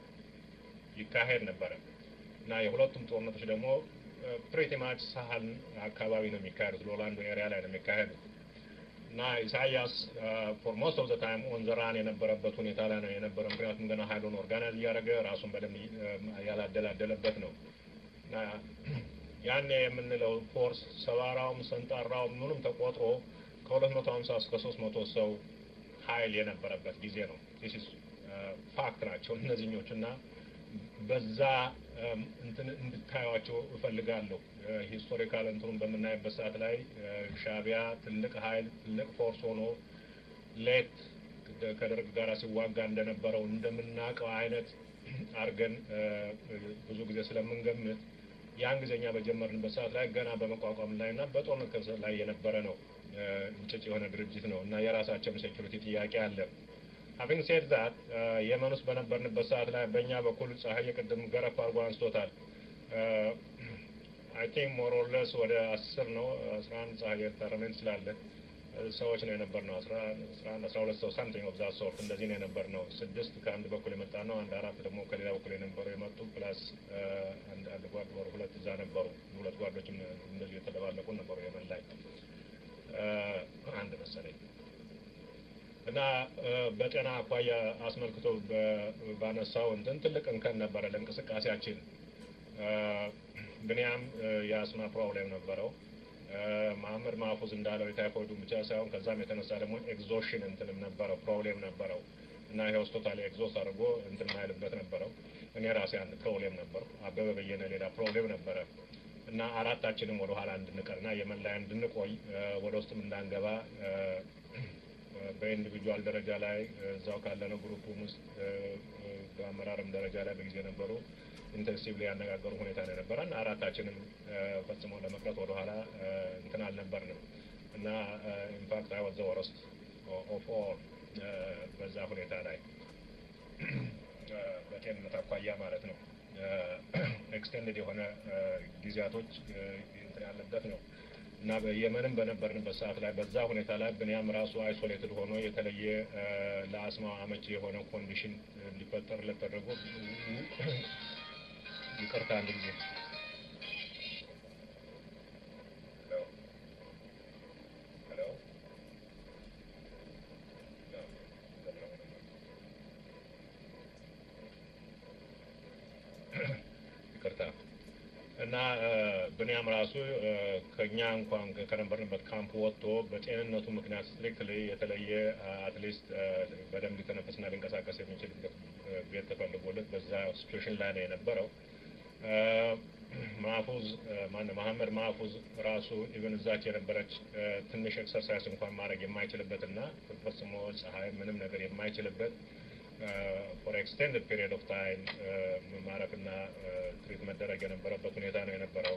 ይካሄድ ነበረ እና የሁለቱም ጦርነቶች ደግሞ ፕሪቲ ማች ሳህል አካባቢ ነው የሚካሄዱት። ሎላንዶ ኤሪያ ላይ ነው የሚካሄዱት እና ኢሳያስ ፎር ሞስት ኦፍ ዘ ታይም ኦን ዘ ራን የነበረበት ሁኔታ ላይ ነው የነበረ። ምክንያቱም ገና ሀይሉን ኦርጋናይዝ እያደረገ ራሱን በደንብ ያላደላደለበት ነው እና ያኔ የምንለው ፎርስ ሰባራውም ሰንጣራውም ምኑም ተቆጥሮ ከሁለት መቶ ሀምሳ እስከ ሶስት መቶ ሰው ሀይል የነበረበት ጊዜ ነው። ዲስ ፋክት ናቸው እነዚህኞቹ እና በዛ እንትን እንድታዩቸው እፈልጋለሁ። ሂስቶሪካል እንትኑን በምናይበት ሰዓት ላይ ሻዕቢያ ትልቅ ሀይል ትልቅ ፎርስ ሆኖ ሌት ከደርግ ጋር ሲዋጋ እንደነበረው እንደምናውቀው አይነት አድርገን ብዙ ጊዜ ስለምንገምት ያን ጊዜኛ በጀመርንበት ሰዓት ላይ ገና በመቋቋም ላይ እና በጦርነት ላይ የነበረ ነው። እንጭጭ የሆነ ድርጅት ነው እና የራሳቸውም ሴኪሪቲ ጥያቄ አለ። ሀቪንግ ሴድ ዛት የመን ውስጥ በነበርንበት ሰዓት ላይ በእኛ በኩል ፀሐይ ቅድም ገረፍ አድርጎ አንስቶታል። አይ ቲንክ ሞር ኦር ለስ ወደ አስር ነው አስራ አንድ ፀሐይ ታረመን እንችላለን ሰዎች ነው የነበር ነው አስራ አንድ አስራ ሁለት ሰው ሳምቲንግ ኦፍ ዛት ሶርት እንደዚህ ነው የነበር ነው። ስድስት ከአንድ በኩል የመጣ ነው። አንድ አራት ደግሞ ከሌላ በኩል የነበሩ የመጡ ፕላስ አንድ አንድ ጓድ ወር ሁለት እዛ ነበሩ። ሁለት ጓዶችም እንደዚህ የተደባለቁ ነበሩ የመን ላይ አንድ መሰለኝ እና በጤና አኳያ አስመልክቶ ባነሳው እንትን ትልቅ እንከን ነበረ ለእንቅስቃሴያችን። ብንያም የአስማ ፕሮብሌም ነበረው። መሀመድ ማፉዝ እንዳለው የታይፎይዱ ብቻ ሳይሆን ከዛም የተነሳ ደግሞ ኤግዞሽን እንትንም ነበረው ፕሮብሌም ነበረው እና ይሄ ሆስፒታል ኤግዞስት አድርጎ እንትን ማይልበት ነበረው። እኔ ራሴ አንድ ፕሮብሌም ነበሩ። አበበ በየነ ሌላ ፕሮብሌም ነበረ እና አራታችንም ወደ ኋላ እንድንቀርና የመን ላይ እንድንቆይ ወደ ውስጥም እንዳንገባ በኢንዲቪጁዋል ደረጃ ላይ እዛው ካለነው ግሩፕም ውስጥ በአመራርም ደረጃ ላይ በጊዜ ነበሩ ኢንቴንሲቭሊ ያነጋገሩ ሁኔታ ነው የነበረ እና አራታችንም ፈጽሞ ለመቅረት ወደኋላ እንትን አልነበርንም እና ኢንፋክት አይ ወዘ ወረስት ኦፍ ኦል በዛ ሁኔታ ላይ በጤንነት አኳያ ማለት ነው ኤክስቴንድድ የሆነ ጊዜያቶች እንትን ያለበት ነው እና የመንም በነበርንበት ሰዓት ላይ በዛ ሁኔታ ላይ ብንያም ራሱ አይሶሌትድ ሆኖ የተለየ ለአስማ አመቺ የሆነ ኮንዲሽን እንዲፈጠርለት ተደርጎ ይቅርታ አንድ ጊዜ ይቅርታ እና ብንያም ራሱ ከኛ እንኳን ከነበርንበት ካምፕ ወጥቶ በጤንነቱ ምክንያት ስትሪክትሊ የተለየ አትሊስት በደንብ ሊተነፈስና ሊንቀሳቀስ የሚችልበት ቤት ተፈልጎለት በዛ ሲቹዌሽን ላይ ነው የነበረው። ማፉዝ ማነው መሐመድ ማፉዝ ራሱ ኢቨን እዛች የነበረች ትንሽ ኤክሰርሳይዝ እንኳን ማድረግ የማይችልበትና ፈጽሞ ፀሐይ ምንም ነገር የማይችልበት ፎር ኤክስቴንድድ ፔሪድ ኦፍ ታይም ማረፍና ትሪት መደረግ የነበረበት ሁኔታ ነው የነበረው።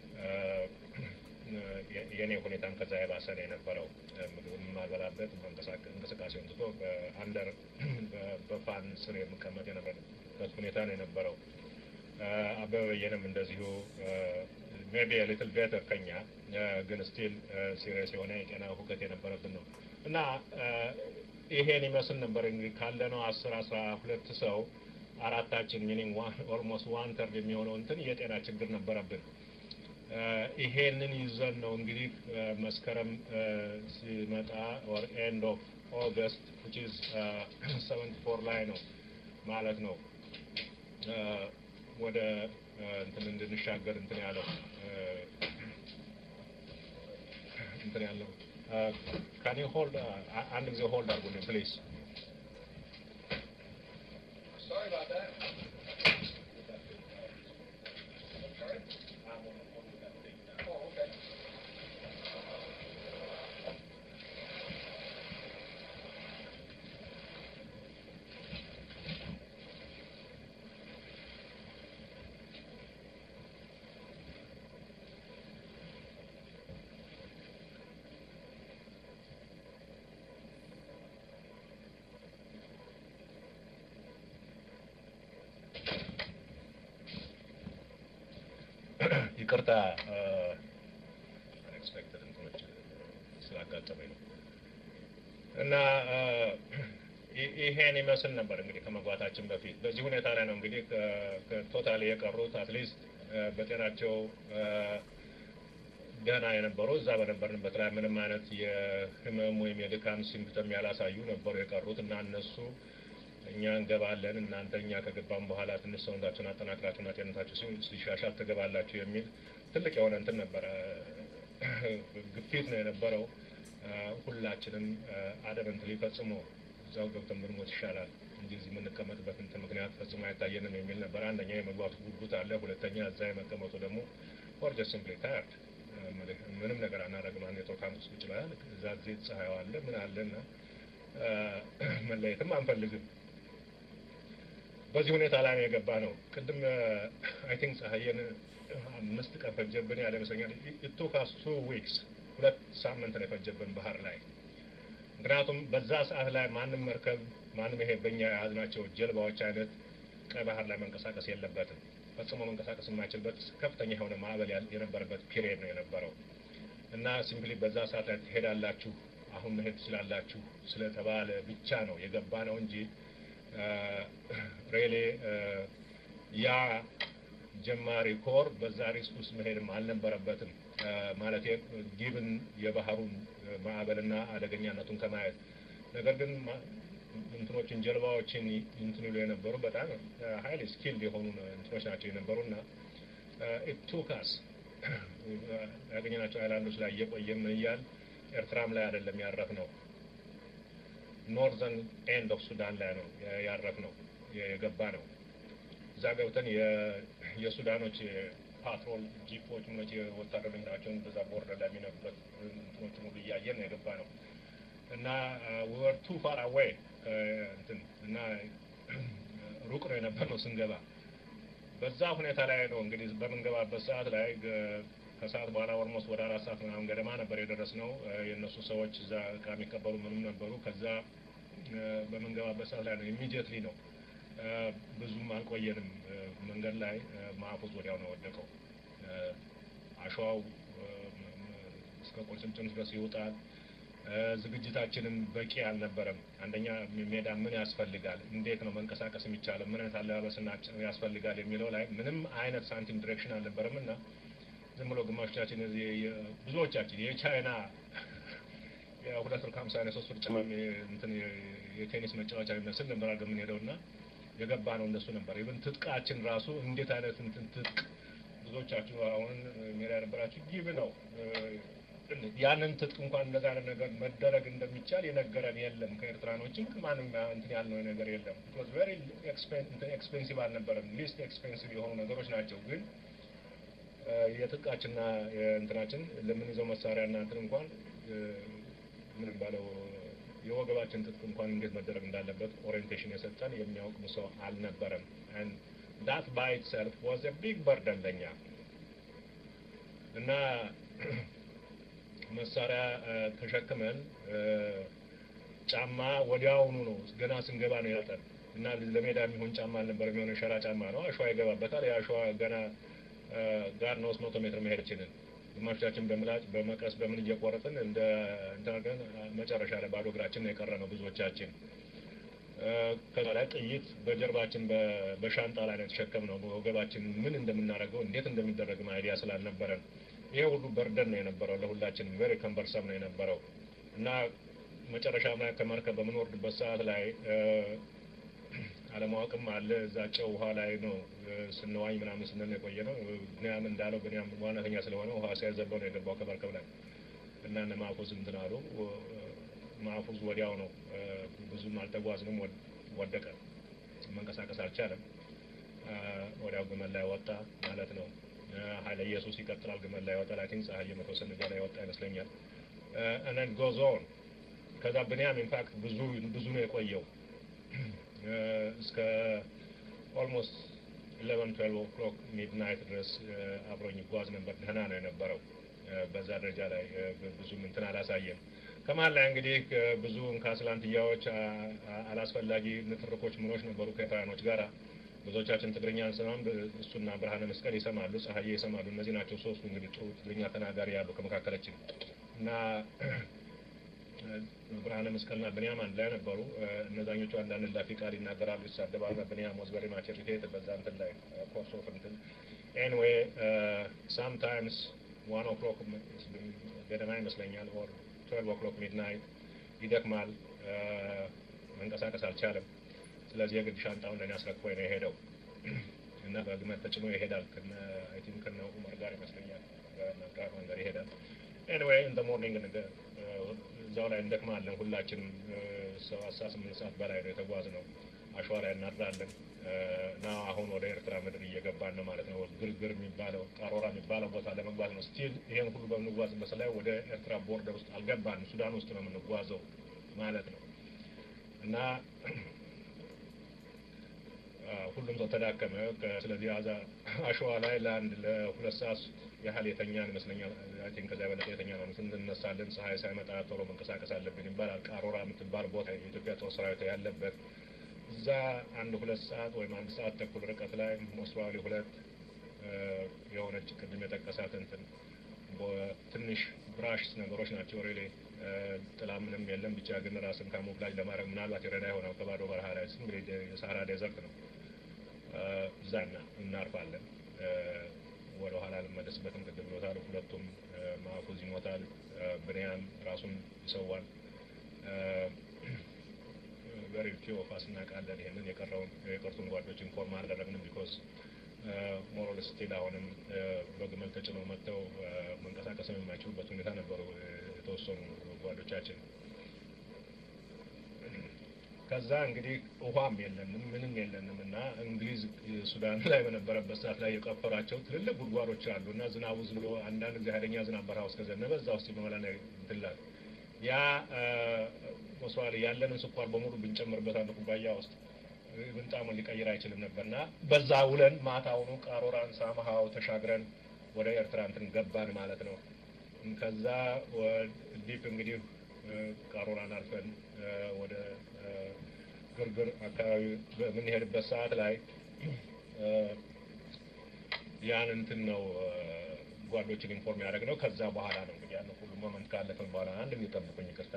የእኔ ሁኔታም ከዛ የባሰ ነው የነበረው። ምግብ የማልበላበት እንቅስቃሴውን ትቶ በአንደር በፋን ስር የምቀመጥ የነበረበት ሁኔታ ነው የነበረው። አበበ በየነም እንደዚሁ ሜቢ ሊትል ቤተር ከኛ ግን ስቲል ሲሪየስ የሆነ የጤና ሁከት የነበረብን ነው እና ይሄን ይመስል ነበር እንግዲህ ካለነው አስር አስራ ሁለት ሰው አራታችን ሚኒንግ ኦልሞስት ዋን ተርድ የሚሆነው እንትን የጤና ችግር ነበረብን። ይሄንን ይዘን ነው እንግዲህ መስከረም ሲመጣ ኦር ኤንድ ኦፍ ኦገስት ዊች ኢዝ ሰቨንቲ ፎር ላይ ነው ማለት ነው ወደ እንትን እንድንሻገር እንትን ያለው እንትን ያለው ካን ዩ ሆልድ አንድ ጊዜ ሆልድ አድርጉልኝ ፕሊዝ Sorry about that. Oh, okay. ይቅርታ አንኤክስፔክትድ እንትኖች ስላጋጠመኝ ነው እና ይሄን ይመስል ነበር እንግዲህ ከመግባታችን በፊት በዚህ ሁኔታ ላይ ነው እንግዲህ ቶታሊ የቀሩት አትሊስት በጤናቸው ደህና የነበሩ እዛ በነበርንበት ላይ ምንም አይነት የህመም ወይም የድካም ሲምፕተም ያላሳዩ ነበሩ የቀሩት እና እነሱ እኛ እንገባለን እናንተ እኛ ከገባም በኋላ ትንሽ ሰውነታችሁን አጠናክራችሁና ጤንነታችሁ ሲሻሻል ትገባላችሁ የሚል ትልቅ የሆነ እንትን ነበረ፣ ግፊት ነው የነበረው። ሁላችንም አደበንትሊ ፈጽሞ እዛው ገብተን ብንሞት ይሻላል እንጂ እዚህ የምንቀመጥበት እንትን ምክንያት ፈጽሞ አይታየንም የሚል ነበር። አንደኛ የመግባቱ ጉጉት አለ፣ ሁለተኛ እዛ የመቀመጡ ደግሞ ኦር ጀስት ሲምፕሊ ታየርድ ምንም ነገር አናደርግም። አንድ የጦር ካምፕ ውስጥ ቁጭ ብለሃል፣ እዛ ጊዜ ፀሐዩ አለ ምን አለና መለየትም አንፈልግም። በዚህ ሁኔታ ላይ ነው የገባ ነው። ቅድም አይ ቲንክ ፀሐየን አምስት ቀን ፈጀብን ያለ ይመስለኛል። ኢት ቱክ አስ ቱ ዊክስ ሁለት ሳምንት ነው የፈጀብን ባህር ላይ። ምክንያቱም በዛ ሰዓት ላይ ማንም መርከብ ማንም ይሄ በእኛ የያዝናቸው ጀልባዎች አይነት ቀይ ባህር ላይ መንቀሳቀስ የለበትም። ፈጽሞ መንቀሳቀስ የማይችልበት ከፍተኛ የሆነ ማዕበል የነበረበት ፒሪየድ ነው የነበረው እና ሲምፕሊ በዛ ሰዓት ላይ ትሄዳላችሁ አሁን መሄድ ትችላላችሁ ስለተባለ ብቻ ነው የገባ ነው እንጂ ሬሌ ያ ጀማሪ ኮር በዛ ሪስክ ውስጥ መሄድም አልነበረበትም። ማለት ጊብን የባህሩን ማዕበልና አደገኛነቱን ከማየት ነገር ግን እንትኖችን ጀልባዎችን እንትን ይሉ የነበሩ በጣም ሀይል ስኪልድ የሆኑ እንትኖች ናቸው የነበሩ እና ኢቱካስ ያገኘናቸው አይላንዶች ላይ እየቆየም እያል ኤርትራም ላይ አይደለም ያረፍ ነው ኖርዘርን ኤንድ ኦፍ ሱዳን ላይ ነው ያረፍ ነው የገባ ነው። እዛ ገብተን የሱዳኖች ፓትሮል ጂፖች ምኖች የወታደር መኪናቸውን በዛ ቦርደር ላይ የሚነቡበት እንትኖች ሙሉ እያየን ነው የገባ ነው እና ወር ቱ ፋር አዌይ እንትን እና ሩቅ ነው የነበር ነው ስንገባ። በዛ ሁኔታ ላይ ነው እንግዲህ በምንገባበት ሰዓት ላይ ከሰዓት በኋላ ኦልሞስት ወደ አራት ሰዓት ምናምን ገደማ ነበር የደረስ ነው። የእነሱ ሰዎች እዛ እቃ የሚቀበሉ ምንም ነበሩ። ከዛ በምንገባበት ሰዓት ላይ ነው ኢሚዲየትሊ ነው ብዙም አልቆየንም። መንገድ ላይ ማዕፉዝ ወዲያው ነው ወደቀው። አሸዋው እስከ ቁርጭምጭም ድረስ ይወጣል። ዝግጅታችንም በቂ አልነበረም። አንደኛ ሜዳ ምን ያስፈልጋል፣ እንዴት ነው መንቀሳቀስ የሚቻለው፣ ምን አይነት አለባበስና ያስፈልጋል የሚለው ላይ ምንም አይነት ሳንቲም ዲሬክሽን አልነበረም እና ዝም ብሎ ግማሾቻችን ብዙዎቻችን የቻይና የሁለት ብር ከሀምሳ አይነት ሶስት ብር ጭማሚ እንትን የቴኒስ መጫወቻ የሚመስል ነበር አድርገን የምንሄደው እና የገባ ነው እንደሱ ነበር። ኢቭን ትጥቃችን ራሱ እንዴት አይነት እንትን ትጥቅ ብዙዎቻችሁ አሁን ሜዳ የነበራችሁ ጊብ ነው ያንን ትጥቅ እንኳን እንደዛ አይነት ነገር መደረግ እንደሚቻል የነገረን የለም። ከኤርትራኖችም ከማንም እንትን ያልነው ነገር የለም። ቬሪ ኤክስፔንሲቭ አልነበረም። ሊስት ኤክስፔንሲቭ የሆኑ ነገሮች ናቸው ግን የትጥቃችንና የእንትናችን ለምንይዘው መሳሪያና እንትን እንኳን ምን ባለው የወገባችን ትጥቅ እንኳን እንዴት መደረግ እንዳለበት ኦሪየንቴሽን የሰጠን የሚያውቅም ሰው አልነበረም። ዳት ባይ ኢትሰልፍ ዋዝ ቢግ በርደን ለኛ እና መሳሪያ ተሸክመን ጫማ ወዲያውኑ ነው ገና ስንገባ ነው ያጠን እና ለሜዳ የሚሆን ጫማ አልነበረም። የሆነ ሸራ ጫማ ነው፣ አሸዋ ይገባበታል። የአሸዋ ገና ጋር ነው መቶ ሜትር መሄድ ችልን ግማሾቻችን በምላጭ በመቀስ በምን እየቆረጥን እንደ እንትን መጨረሻ ላይ ባዶ እግራችን ነው የቀረ ነው ብዙዎቻችን። ከዛ ላይ ጥይት በጀርባችን በሻንጣ ላይ ነው የተሸከምነው። ወገባችን ምን እንደምናደርገው እንዴት እንደሚደረግ አይዲያ ስላልነበረን ይሄ ሁሉ በርደን ነው የነበረው ለሁላችንም ቬሪ ከንበርሰም ነው የነበረው እና መጨረሻ ላይ ከመርከብ በምንወርድበት ሰዓት ላይ አለማወቅም አለ። እዛ ጨው ውሃ ላይ ነው ስንዋኝ ምናምን ስንል የቆየ ነው። ብንያም እንዳለው ብንያም ዋናተኛ ስለሆነ ውሃ ሲያዘለው ነው የገባው ከመርከብ ላይ እና እነ ማፉዝ እንትን አሉ። ማፉዝ ወዲያው ነው ብዙም አልተጓዝንም፣ ወደቀ፣ መንቀሳቀስ አልቻለም። ወዲያው ግመል ላይ ወጣ ማለት ነው። ኃይለ ኢየሱስ ይቀጥላል፣ ግመል ላይ ወጣ። ላቲን ፀሐይ መተወሰን እዛ ላይ ወጣ ይመስለኛል። እነን ጎዝ ኦን ከዛ ብንያም ኢንፋክት ብዙ ብዙ ነው የቆየው እስከ ኦልሞስት ኢሌቨን ትዌልቭ ኦክሎክ ሚድናይት ድረስ አብሮኝ ይጓዝ ነበር። ደህና ነው የነበረው። በዛ ደረጃ ላይ ብዙም እንትን አላሳየም። ከመሀል ላይ እንግዲህ ብዙ እንካስላንትያዎች፣ አላስፈላጊ ንትርኮች ምኖች ነበሩ ከኤርትራኖች ጋር። ብዙዎቻችን ትግርኛ አንሰማም። እሱና ብርሃነ መስቀል ይሰማሉ፣ ፀሐዬ ይሰማሉ። እነዚህ ናቸው ሶስቱ እንግዲህ ጥሩ ትግርኛ ተናጋሪ ያሉ ከመካከላችን እና ብርሃነ መስቀልና ብንያም አንድ ላይ ነበሩ። እነዛኞቹ አንዳንድ ላፊ ቃል ይናገራሉ፣ ይሳደባሉ። ብንያም ወዝ ቨሪ ማች ኢሪቴትድ በዛ እንትን ላይ ኮርስ ኦፍ እንትን ኤኒዌይ ሳምታይምስ ዋን ኦክሎክ ገደማ ይመስለኛል ኦር ትዌልቭ ኦክሎክ ሚድናይት ይደክማል፣ መንቀሳቀስ አልቻለም። ስለዚህ የግድ ሻንጣውን ለእኔ አስረክቦኝ ነው የሄደው እና በግመል ተጭኖ ይሄዳል። ከነ አይ ቲንክ ከነ ኡመር ጋር ይመስለኛል በአብዱራህማን ጋር ይሄዳል። ኤኒዌይ ኢን ዘ ሞርኒንግ እዛው ላይ እንደክማለን። ሁላችንም ሰው አስራ ስምንት ሰዓት በላይ ነው የተጓዝነው። አሸዋ ላይ እናድራለን እና አሁን ወደ ኤርትራ ምድር እየገባን ነው ማለት ነው። ግርግር የሚባለው ቃሮራ የሚባለው ቦታ ለመግባት ነው። ስቲል ይሄን ሁሉ በምንጓዝበት ላይ ወደ ኤርትራ ቦርደር ውስጥ አልገባንም። ሱዳን ውስጥ ነው የምንጓዘው ማለት ነው እና ሁሉም ሰው ተዳከመ። ስለዚህ አዛ አሸዋ ላይ ለአንድ ለሁለት ሰዓት ያህል የተኛን ይመስለኛል። አይ ቲንክ ከዚያ በለጠ የተኛ ነው። እንነሳለን፣ ፀሐይ ሳይመጣ ቶሎ መንቀሳቀስ አለብን ይባላል። ቃሮራ የምትባል ቦታ የኢትዮጵያ ጦር ሰራዊት ያለበት እዛ አንድ ሁለት ሰዓት ወይም አንድ ሰዓት ተኩል ርቀት ላይ ሞስዋሊ ሁለት የሆነች ቅድም የጠቀሳት እንትን ትንሽ ብራሽ ነገሮች ናቸው። ሬሌ ጥላ ምንም የለም። ብቻ ግን ራስን ካሞፍላጅ ለማድረግ ምናልባት ይረዳ ይሆናል። ከባዶ በረሃ ላይ ዝም ብሎ የሳራ ዴዘርት ነው። እዛ እናርፋለን። ወደ ኋላ ልመለስበትም ቅድም ብሎታል። ሁለቱም ማፉዝ ይሞታል፣ ብንያም ራሱን ይሰዋል። ቨሪ ፊው ኦፍ አስ እናውቃለን። ይሄንን የቀረውን የቀሩትን ጓዶች ኢንፎርም አላደረግንም። ቢኮዝ ሞራል ስቲል አሁንም በግመል ተጭነው መጥተው መንቀሳቀስም የማይችሉበት ሁኔታ ነበሩ የተወሰኑ ጓዶቻችን። ከዛ እንግዲህ ውሃም የለንም ምንም የለንም እና እንግሊዝ ሱዳን ላይ በነበረበት ሰዓት ላይ የቀፈራቸው ትልልቅ ጉድጓዶች አሉ እና ዝናቡ ዝም ብሎ አንዳንድ ጊዜ ኃይለኛ ዝናብ በረሃ ውስጥ ከዘነበ እዛ ውስጥ በመላ ትላል ያ መስዋዕት ያለንን ስኳር በሙሉ ብንጨምርበት አንድ ኩባያ ውስጥ ብንጣሙን ሊቀይር አይችልም ነበር እና በዛ ውለን ማታውኑ ቃሮራን ሳምሃው ተሻግረን ወደ ኤርትራ እንትን ገባን ማለት ነው። ከዛ ዲፕ እንግዲህ ቃሮራን አልፈን ወደ ግርግር አካባቢ በምንሄድበት ሰዓት ላይ ያን እንትን ነው ጓዶችን ኢንፎርም ያደረግ ነው። ከዛ በኋላ ነው እንግዲህ ያን ሁሉ ሞመንት ካለፈን በኋላ አንድ የሚጠብቁኝ ይቅርታ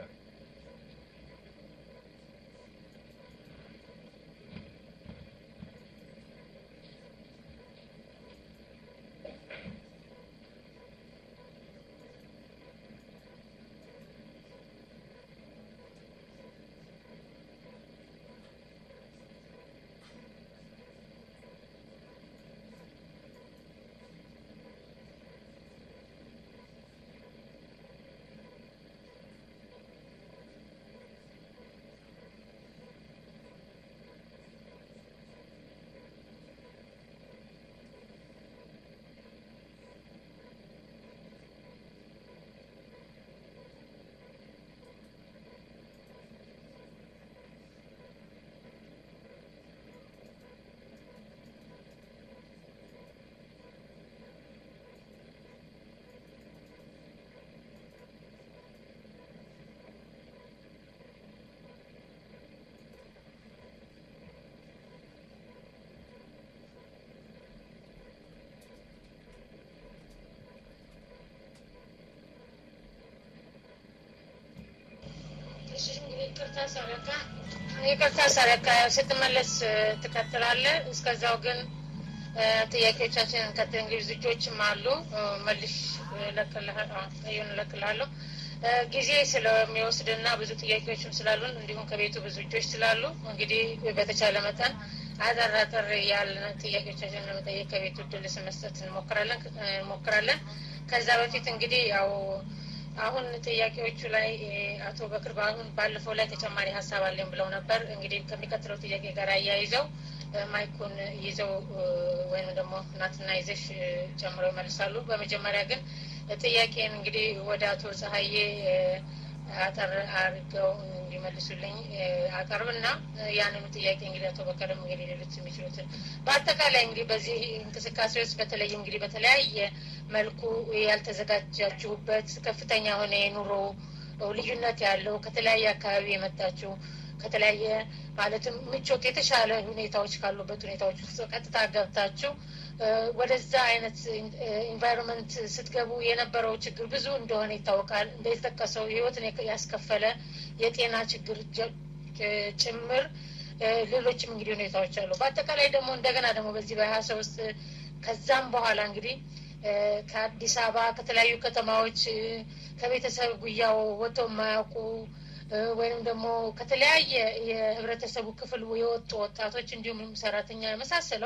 ይቅርታ ሰረካ ይቅርታ ሰረካ ስትመለስ ትቀጥላለህ። እስከዛው ግን ጥያቄዎቻችንን እንቀጥል። እንግዲህ ልጆችም አሉ መልሽ እለቅልሃለሁ እለቅልሃለሁ ጊዜ ስለሚወስድና ብዙ ጥያቄዎችም ስላሉን እንዲሁም ከቤቱ ብዙ ልጆች ስላሉ እንግዲህ በተቻለ መጠን አጠር አጠር ያልን ጥያቄዎቻችንን ለመጠየቅ ከቤቱ እድል መስጠት እንሞክራለን እንሞክራለን። ከዛ በፊት እንግዲህ ያው አሁን ጥያቄዎቹ ላይ አቶ በክር በአሁን ባለፈው ላይ ተጨማሪ ሀሳብ አለኝ ብለው ነበር። እንግዲህ ከሚቀጥለው ጥያቄ ጋር አያይዘው ማይኩን ይዘው ወይም ደግሞ እናትና ይዘሽ ጨምረው ይመልሳሉ። በመጀመሪያ ግን ጥያቄን እንግዲህ ወደ አቶ ፀሐዬ አጠር አድርገው እንዲመልሱልኝ አቀርብና ያንኑ ጥያቄ እንግዲህ አቶ በከርም እንግዲህ ሌሎች የሚችሉትን በአጠቃላይ እንግዲህ በዚህ እንቅስቃሴ ውስጥ በተለይም እንግዲህ በተለያየ መልኩ ያልተዘጋጃችሁበት ከፍተኛ የሆነ የኑሮ ልዩነት ያለው ከተለያየ አካባቢ የመጣችሁ ከተለያየ ማለትም ምቾት የተሻለ ሁኔታዎች ካሉበት ሁኔታዎች ውስጥ ቀጥታ ገብታችሁ ወደዛ አይነት ኢንቫይሮንመንት ስትገቡ የነበረው ችግር ብዙ እንደሆነ ይታወቃል። እንደተጠቀሰው ህይወትን ያስከፈለ የጤና ችግር ጭምር ሌሎችም እንግዲህ ሁኔታዎች አሉ። በአጠቃላይ ደግሞ እንደገና ደግሞ በዚህ በሀያሰ ውስጥ ከዛም በኋላ እንግዲህ ከአዲስ አበባ ከተለያዩ ከተማዎች ከቤተሰብ ጉያው ወጥተው የማያውቁ ወይም ደግሞ ከተለያየ የህብረተሰቡ ክፍል የወጡ ወጣቶች እንዲሁም ሰራተኛ የመሳሰለው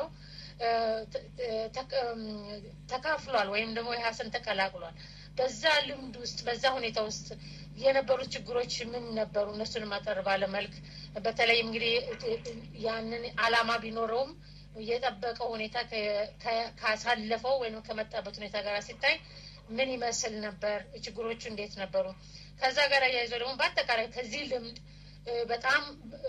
ተካፍሏል ወይም ደግሞ የሀሰን ተቀላቅሏል። በዛ ልምድ ውስጥ በዛ ሁኔታ ውስጥ የነበሩት ችግሮች ምን ነበሩ? እነሱንም አጠር ባለ መልክ በተለይም እንግዲህ ያንን አላማ ቢኖረውም የጠበቀው ሁኔታ ካሳለፈው ወይም ከመጣበት ሁኔታ ጋር ሲታይ ምን ይመስል ነበር? ችግሮቹ እንዴት ነበሩ? ከዛ ጋር አያይዘው ደግሞ በአጠቃላይ ከዚህ ልምድ በጣም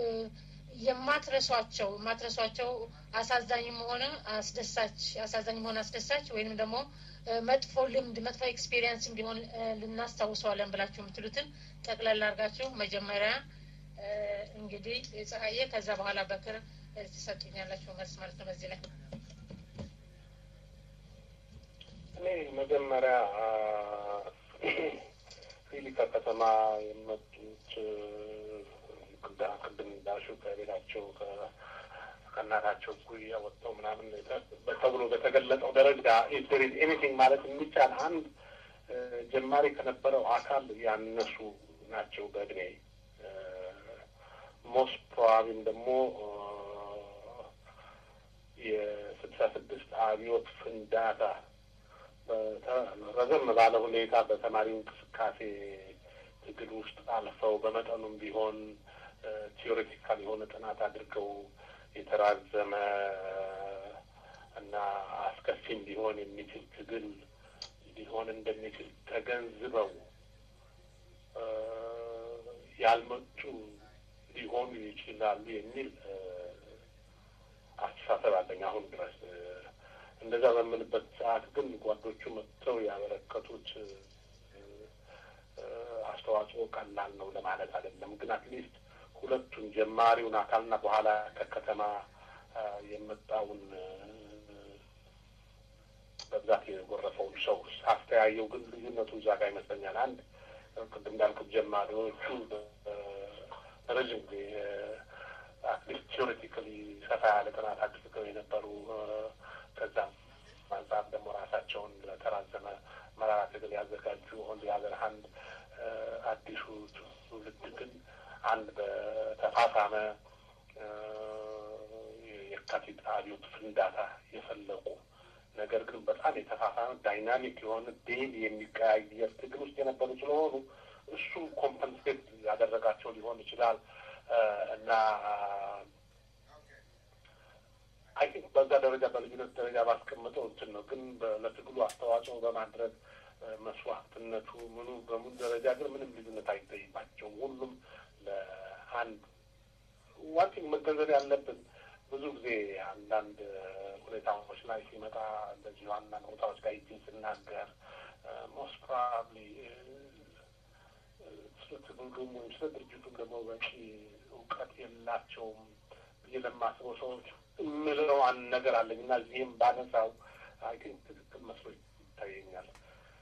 የማትረሷቸው የማትረሷቸው አሳዛኝም ሆነ አስደሳች አሳዛኝም ሆነ አስደሳች ወይንም ደግሞ መጥፎ ልምድ መጥፎ ኤክስፔሪየንስም ቢሆን ልናስታውሰዋለን ብላችሁ የምትሉትን ጠቅላላ አድርጋችሁ መጀመሪያ እንግዲህ ፀሐዬ ከዛ በኋላ በክር ትሰጡኛላችሁ መልስ ማለት ነው። በዚህ ላይ እኔ መጀመሪያ ፊሊካ ከተማ የመጡት ቅድም እንዳልሽው ከቤታቸው ከእናታቸው ጉያ ወጥተው ምናምን ተብሎ በተገለጸው ደረጃ ኢንተሪዝ ኤኒቲንግ ማለት የሚቻል አንድ ጀማሪ ከነበረው አካል ያነሱ ናቸው በእድሜ ሞስት ፕሮባብሊም ደግሞ የስልሳ ስድስት አብዮት ፍንዳታ ረዘም ባለ ሁኔታ በተማሪው እንቅስቃሴ ትግል ውስጥ አልፈው በመጠኑም ቢሆን ቲዮሬቲካል የሆነ ጥናት አድርገው የተራዘመ እና አስከፊም ሊሆን የሚችል ትግል ሊሆን እንደሚችል ተገንዝበው ያልመጡ ሊሆኑ ይችላሉ የሚል አስተሳሰብ አለኝ አሁን ድረስ። እንደዛ በምልበት ሰዓት ግን ጓዶቹ መጥተው ያበረከቱት አስተዋጽኦ ቀላል ነው ለማለት አይደለም። ግን አትሊስት ሁለቱን ጀማሪውን አካልና በኋላ ከከተማ የመጣውን በብዛት የጎረፈውን ሰው ሳስተያየው ግን ልዩነቱ እዛ ጋር ይመስለኛል። አንድ ቅድም እንዳልኩት ጀማሪዎቹ ረዥም ጊዜ አትሊስት ቲዎሬቲካሊ ሰፋ ያለ ጥናት አድርገው የነበሩ ከዛም አንጻር ደግሞ ራሳቸውን ለተራዘመ መራራ ትግል ያዘጋጁ ኦን ሀገር አንድ አዲሱ ትውልድ ግን አንድ በተፋፋመ የካቲት አብዮት ፍንዳታ የፈለቁ ነገር ግን በጣም የተፋፋመ ዳይናሚክ የሆነ ዴይሊ የሚቀያየር ትግል ውስጥ የነበሩ ስለሆኑ እሱ ኮምፐንሴት ያደረጋቸው ሊሆን ይችላል እና አይ ቲንክ በዛ ደረጃ በልዩነት ደረጃ ባስቀምጠው እንትን ነው። ግን ለትግሉ አስተዋጽኦ በማድረግ መስዋዕትነቱ ምኑ በሙሉ ደረጃ ግን ምንም ልዩነት አይታይባቸውም። ሁሉም ለአንድ ዋንቲንግ መገንዘብ ያለብን ብዙ ጊዜ አንዳንድ ሁኔታዎች ላይ ሲመጣ እንደዚሁ አንዳንድ ቦታዎች ጋር ይችን ስናገር ሞስት ፕሮባብሊ ስለ ትግሉም ወይም ስለ ድርጅቱም ደግሞ በቂ እውቀት የላቸውም ብዬ ለማስበው ሰዎች የምለው አንድ ነገር አለኝ እና እዚህም ባነሳው አይ ቲንክ ትክክል መስሎ ይታየኛል።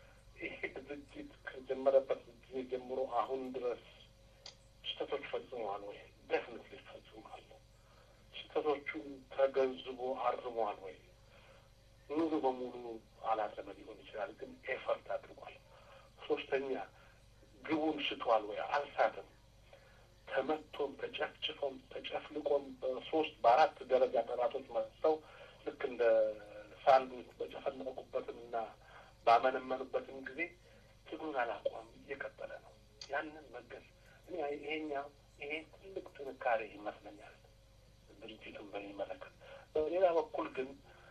ይሄ ድርጅት ከጀመረበት ጊዜ ጀምሮ አሁን ድረስ ስህተቶች ፈጽሟል። ፈጽሟል ወይ? ደፍንትሊ ፈጽሟል። ስህተቶቹን ተገንዝቦ አርሟል ወይ? ሙሉ በሙሉ አላረመ ሊሆን ይችላል፣ ግን ኤፈርት አድርጓል። ሶስተኛ ግቡን ስቷል ወይ? አልሳትም። ተመቶም ተጨፍጭፎም ተጨፍልቆም በሶስት በአራት ደረጃ ጠላቶች መጥተው ልክ እንደ ሳንዱች በጨፈለቁበትም እና ባመነመኑበትም ጊዜ ትግሉን አላቋም እየቀጠለ ነው። ያንን መገዝ እኔ ይሄኛው ይሄ ትልቅ ጥንካሬ ይመስለኛል ድርጅቱን በሚመለከት። በሌላ በኩል ግን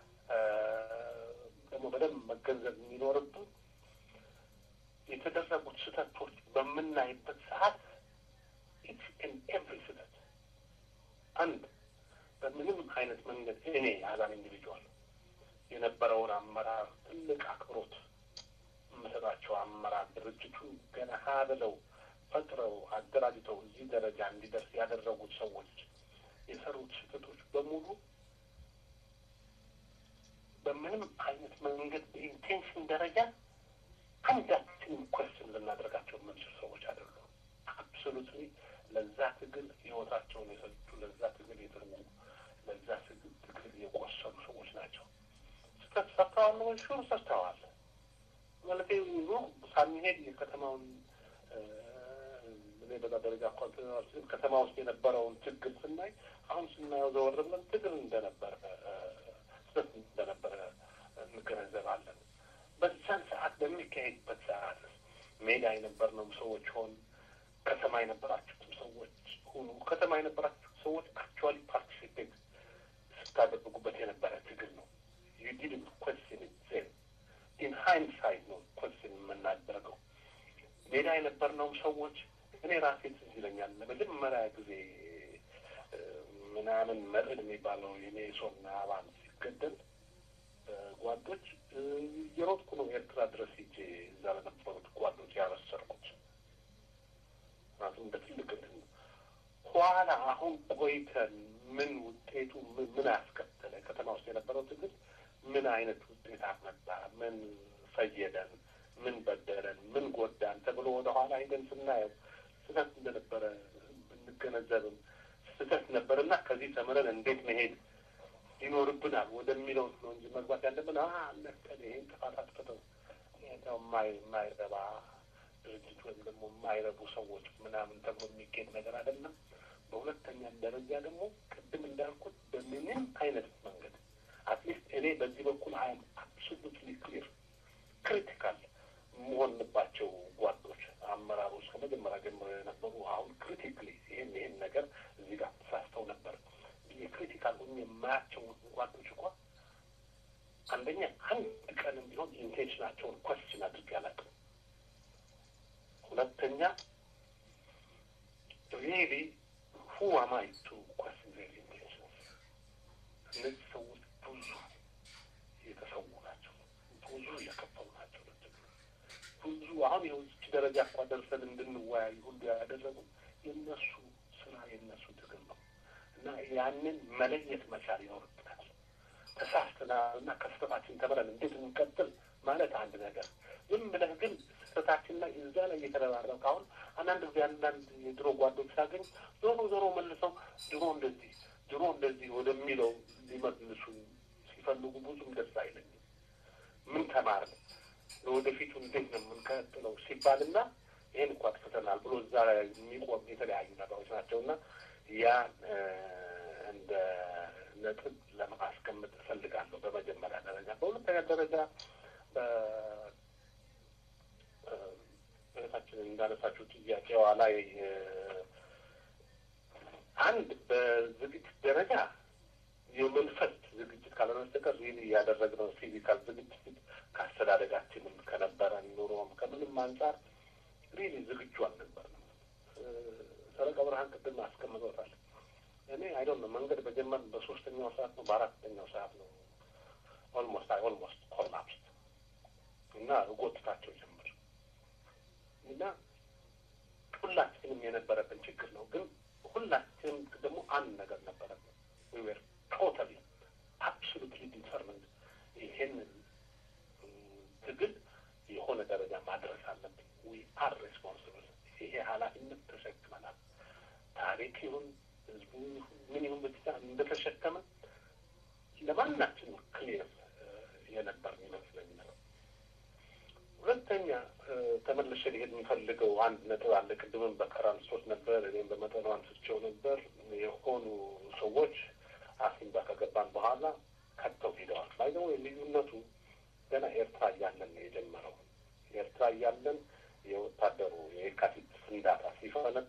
ደግሞ በደንብ መገንዘብ የሚኖርብን የተደረጉት ስህተቶች በምናይበት ሰዓት ኢትስ ኤን ኤቭሪ ስህተት አንድ በምንም አይነት መንገድ እኔ ያዛን ኢንዲቪጁዋል የነበረውን አመራር ትልቅ አክብሮት የምሰጣቸው አመራር ድርጅቱን ገና ሀ ብለው ፈጥረው አደራጅተው እዚህ ደረጃ እንዲደርስ ያደረጉት ሰዎች የሰሩት ስህተቶች በሙሉ በምንም አይነት መንገድ በኢንቴንሽን ደረጃ አንዳችንም ኮስን ልናደርጋቸው የምንችል ሰዎች አይደሉም። አብሶሉትሊ ለዛ ትግል ህይወታቸውን የሰጡ ለዛ ትግል የተዉ ለዛ ትግል የቆሰሉ ሰዎች ናቸው። ስህተት ሰርተዋል ወይ? ሹር ሰርተዋል። ማለት ኑ ሳንሄድ የከተማውን እኔ በዛ ደረጃ እንኳን ከተማ ውስጥ የነበረውን ችግር ስናይ አሁን ስናየው ዘወር ብለን ትግል እንደነበረ ስህተት እንደነበረ እንገነዘባለን። በዛን ሰዓት በሚካሄድበት ሰዓት ሜዳ የነበርነው ሰዎች ሆን ከተማ የነበራችሁትም ሰዎች ሁኑ ከተማ የነበራችሁ ሰዎች አክቹዋሊ ፓርቲሲፔት ስታደርጉበት የነበረ ትግል ነው። ዩ ዲድንት ኮስችን ዜን ኢን ሃይንድሳይት ነው ኮስችን የምናደርገው። ሜዳ የነበርነውም ሰዎች እኔ ራሴ ትዝ ይለኛል ለመጀመሪያ ጊዜ ምናምን መርዕድ የሚባለው የሜሶን አባል ሲገደል ጓዶች የሮጥኩ ነው ኤርትራ ድረስ ሂጄ እዛ ለነበሩት ጓዶች ያበሰርኩት ምክንያቱም እንደ ትልቅ እንትን ኋላ አሁን ቆይተን ምን ውጤቱ ምን አስከተለ፣ ከተማ ውስጥ የነበረው ትግል ምን አይነት ውጤት አመጣ፣ ምን ፈየደን፣ ምን በደለን፣ ምን ጎዳን ተብሎ ወደ ኋላ ሂደን ስናየው ስህተት እንደነበረ ብንገነዘብም ስህተት ነበርና ከዚህ ተምረን እንዴት መሄድ ይኖርብናል ወደሚለው ነው እንጂ መግባት ያለብን ለቀን ይሄን ጥፋት አጥፍተው የማይረባ ድርጅት ወይም ደግሞ የማይረቡ ሰዎች ምናምን ተብሎ የሚገኝ ነገር አይደለም። በሁለተኛ ደረጃ ደግሞ ቅድም እንዳልኩት በምንም አይነት መንገድ አትሊስት እኔ በዚህ በኩል አይም አብሶሉትሊ ክሊር ክሪቲካል መሆንባቸው ጓዶች አመራሮች ከመጀመሪያ ጀምሮ የነበሩ አሁን ክሪቲክሊ ይህን ይህን ነገር እዚህ ጋር ተሳስተው ነበር የክሪቲካል ሆኜ የማያቸው ጓዶች እንኳ አንደኛ አንድ ቀንም ቢሆን ኢንቴንሽናቸውን ኮስችን አድርጌ አላውቅም። ሁለተኛ ሪሊ ሁ አማይ ቱ ኮስችን ዜር ኢንቴንሽንስ እነዚህ ሰዎች ብዙ የተሰዉ ናቸው። ብዙ የከፈሉ ናቸው። ብዙ አሁን የውጭ ደረጃ እኳ ደርሰን እንድንወያይ ሁሉ ያደረጉ የእነሱ ስራ የእነሱ ትግል ነው እና ያንን መለየት መቻል ይኖርብናል። ተሳስተናል እና ከስህተታችን ተምረን እንዴት እንቀጥል ማለት አንድ ነገር፣ ዝም ብለህ ግን ስህተታችን ላይ እዛ ላይ እየተረባረብክ አሁን አንዳንድ ጊዜ አንዳንድ የድሮ ጓዶች ሳገኝ ዞሮ ዞሮ መልሰው ድሮ እንደዚህ ድሮ እንደዚህ ወደሚለው ሊመልሱ ሲፈልጉ ብዙም ደስ አይለኝም። ምን ተማርን ለወደፊቱ እንዴት ነው የምንቀጥለው ሲባልና ይህን እኮ አጥፍተናል ብሎ እዛ ላይ የሚቆም የተለያዩ ነገሮች ናቸው እና ያ እንደ ነጥብ ለማስቀመጥ እፈልጋለሁ በመጀመሪያ ደረጃ። በሁለተኛ ደረጃ እህታችንን እንዳነሳችሁ ጥያቄዋ ላይ አንድ በዝግጅት ደረጃ የመንፈስ ዝግጅት ካልሆነ በስተቀር ሪሊ ያደረግነው ፊዚካል ዝግጅት ከአስተዳደጋችንም ከነበረን ኑሮም ከምንም አንጻር ሪሊ ዝግጁ አልነበርንም። ሰረቀ ብርሃን ቅድም አስቀምጦታል። እኔ አይዶን ነው መንገድ በጀመርን በሶስተኛው ሰዓት ነው በአራተኛው ሰዓት ነው ኦልሞስት አይ ኦልሞስት ኮላፕስ እና እጎትታቸው ጀምር እና ሁላችንም የነበረብን ችግር ነው። ግን ሁላችንም ደግሞ አንድ ነገር ነበረብን። ዊ ዌር ቶታሊ አብሶሉትሊ ዲተርሚንድ ይሄንን ትግል የሆነ ደረጃ ማድረስ አለብን። ዊ አር ሬስፖንስብል። ይሄ ኃላፊነት ተሸክመናል። ታሪክ ይሁን ህዝቡ ምን ይሁን ብቻ እንደተሸከመ ለማናችን ክሊር የነበር ይመስለኝ ነው። ሁለተኛ ተመልሼ ሊሄድ የሚፈልገው አንድ ነጥብ አለ። ቅድምም በከራ አንስቶት ነበር፣ እኔም በመጠኑ አንስቼው ነበር። የሆኑ ሰዎች አሲምባ ከገባን በኋላ ከተው ሄደዋል። ባይዘው ልዩነቱ ገና ኤርትራ እያለን ነው የጀመረው። ኤርትራ እያለን የወታደሩ የካቲት ፍንዳታ ሲፈነዳ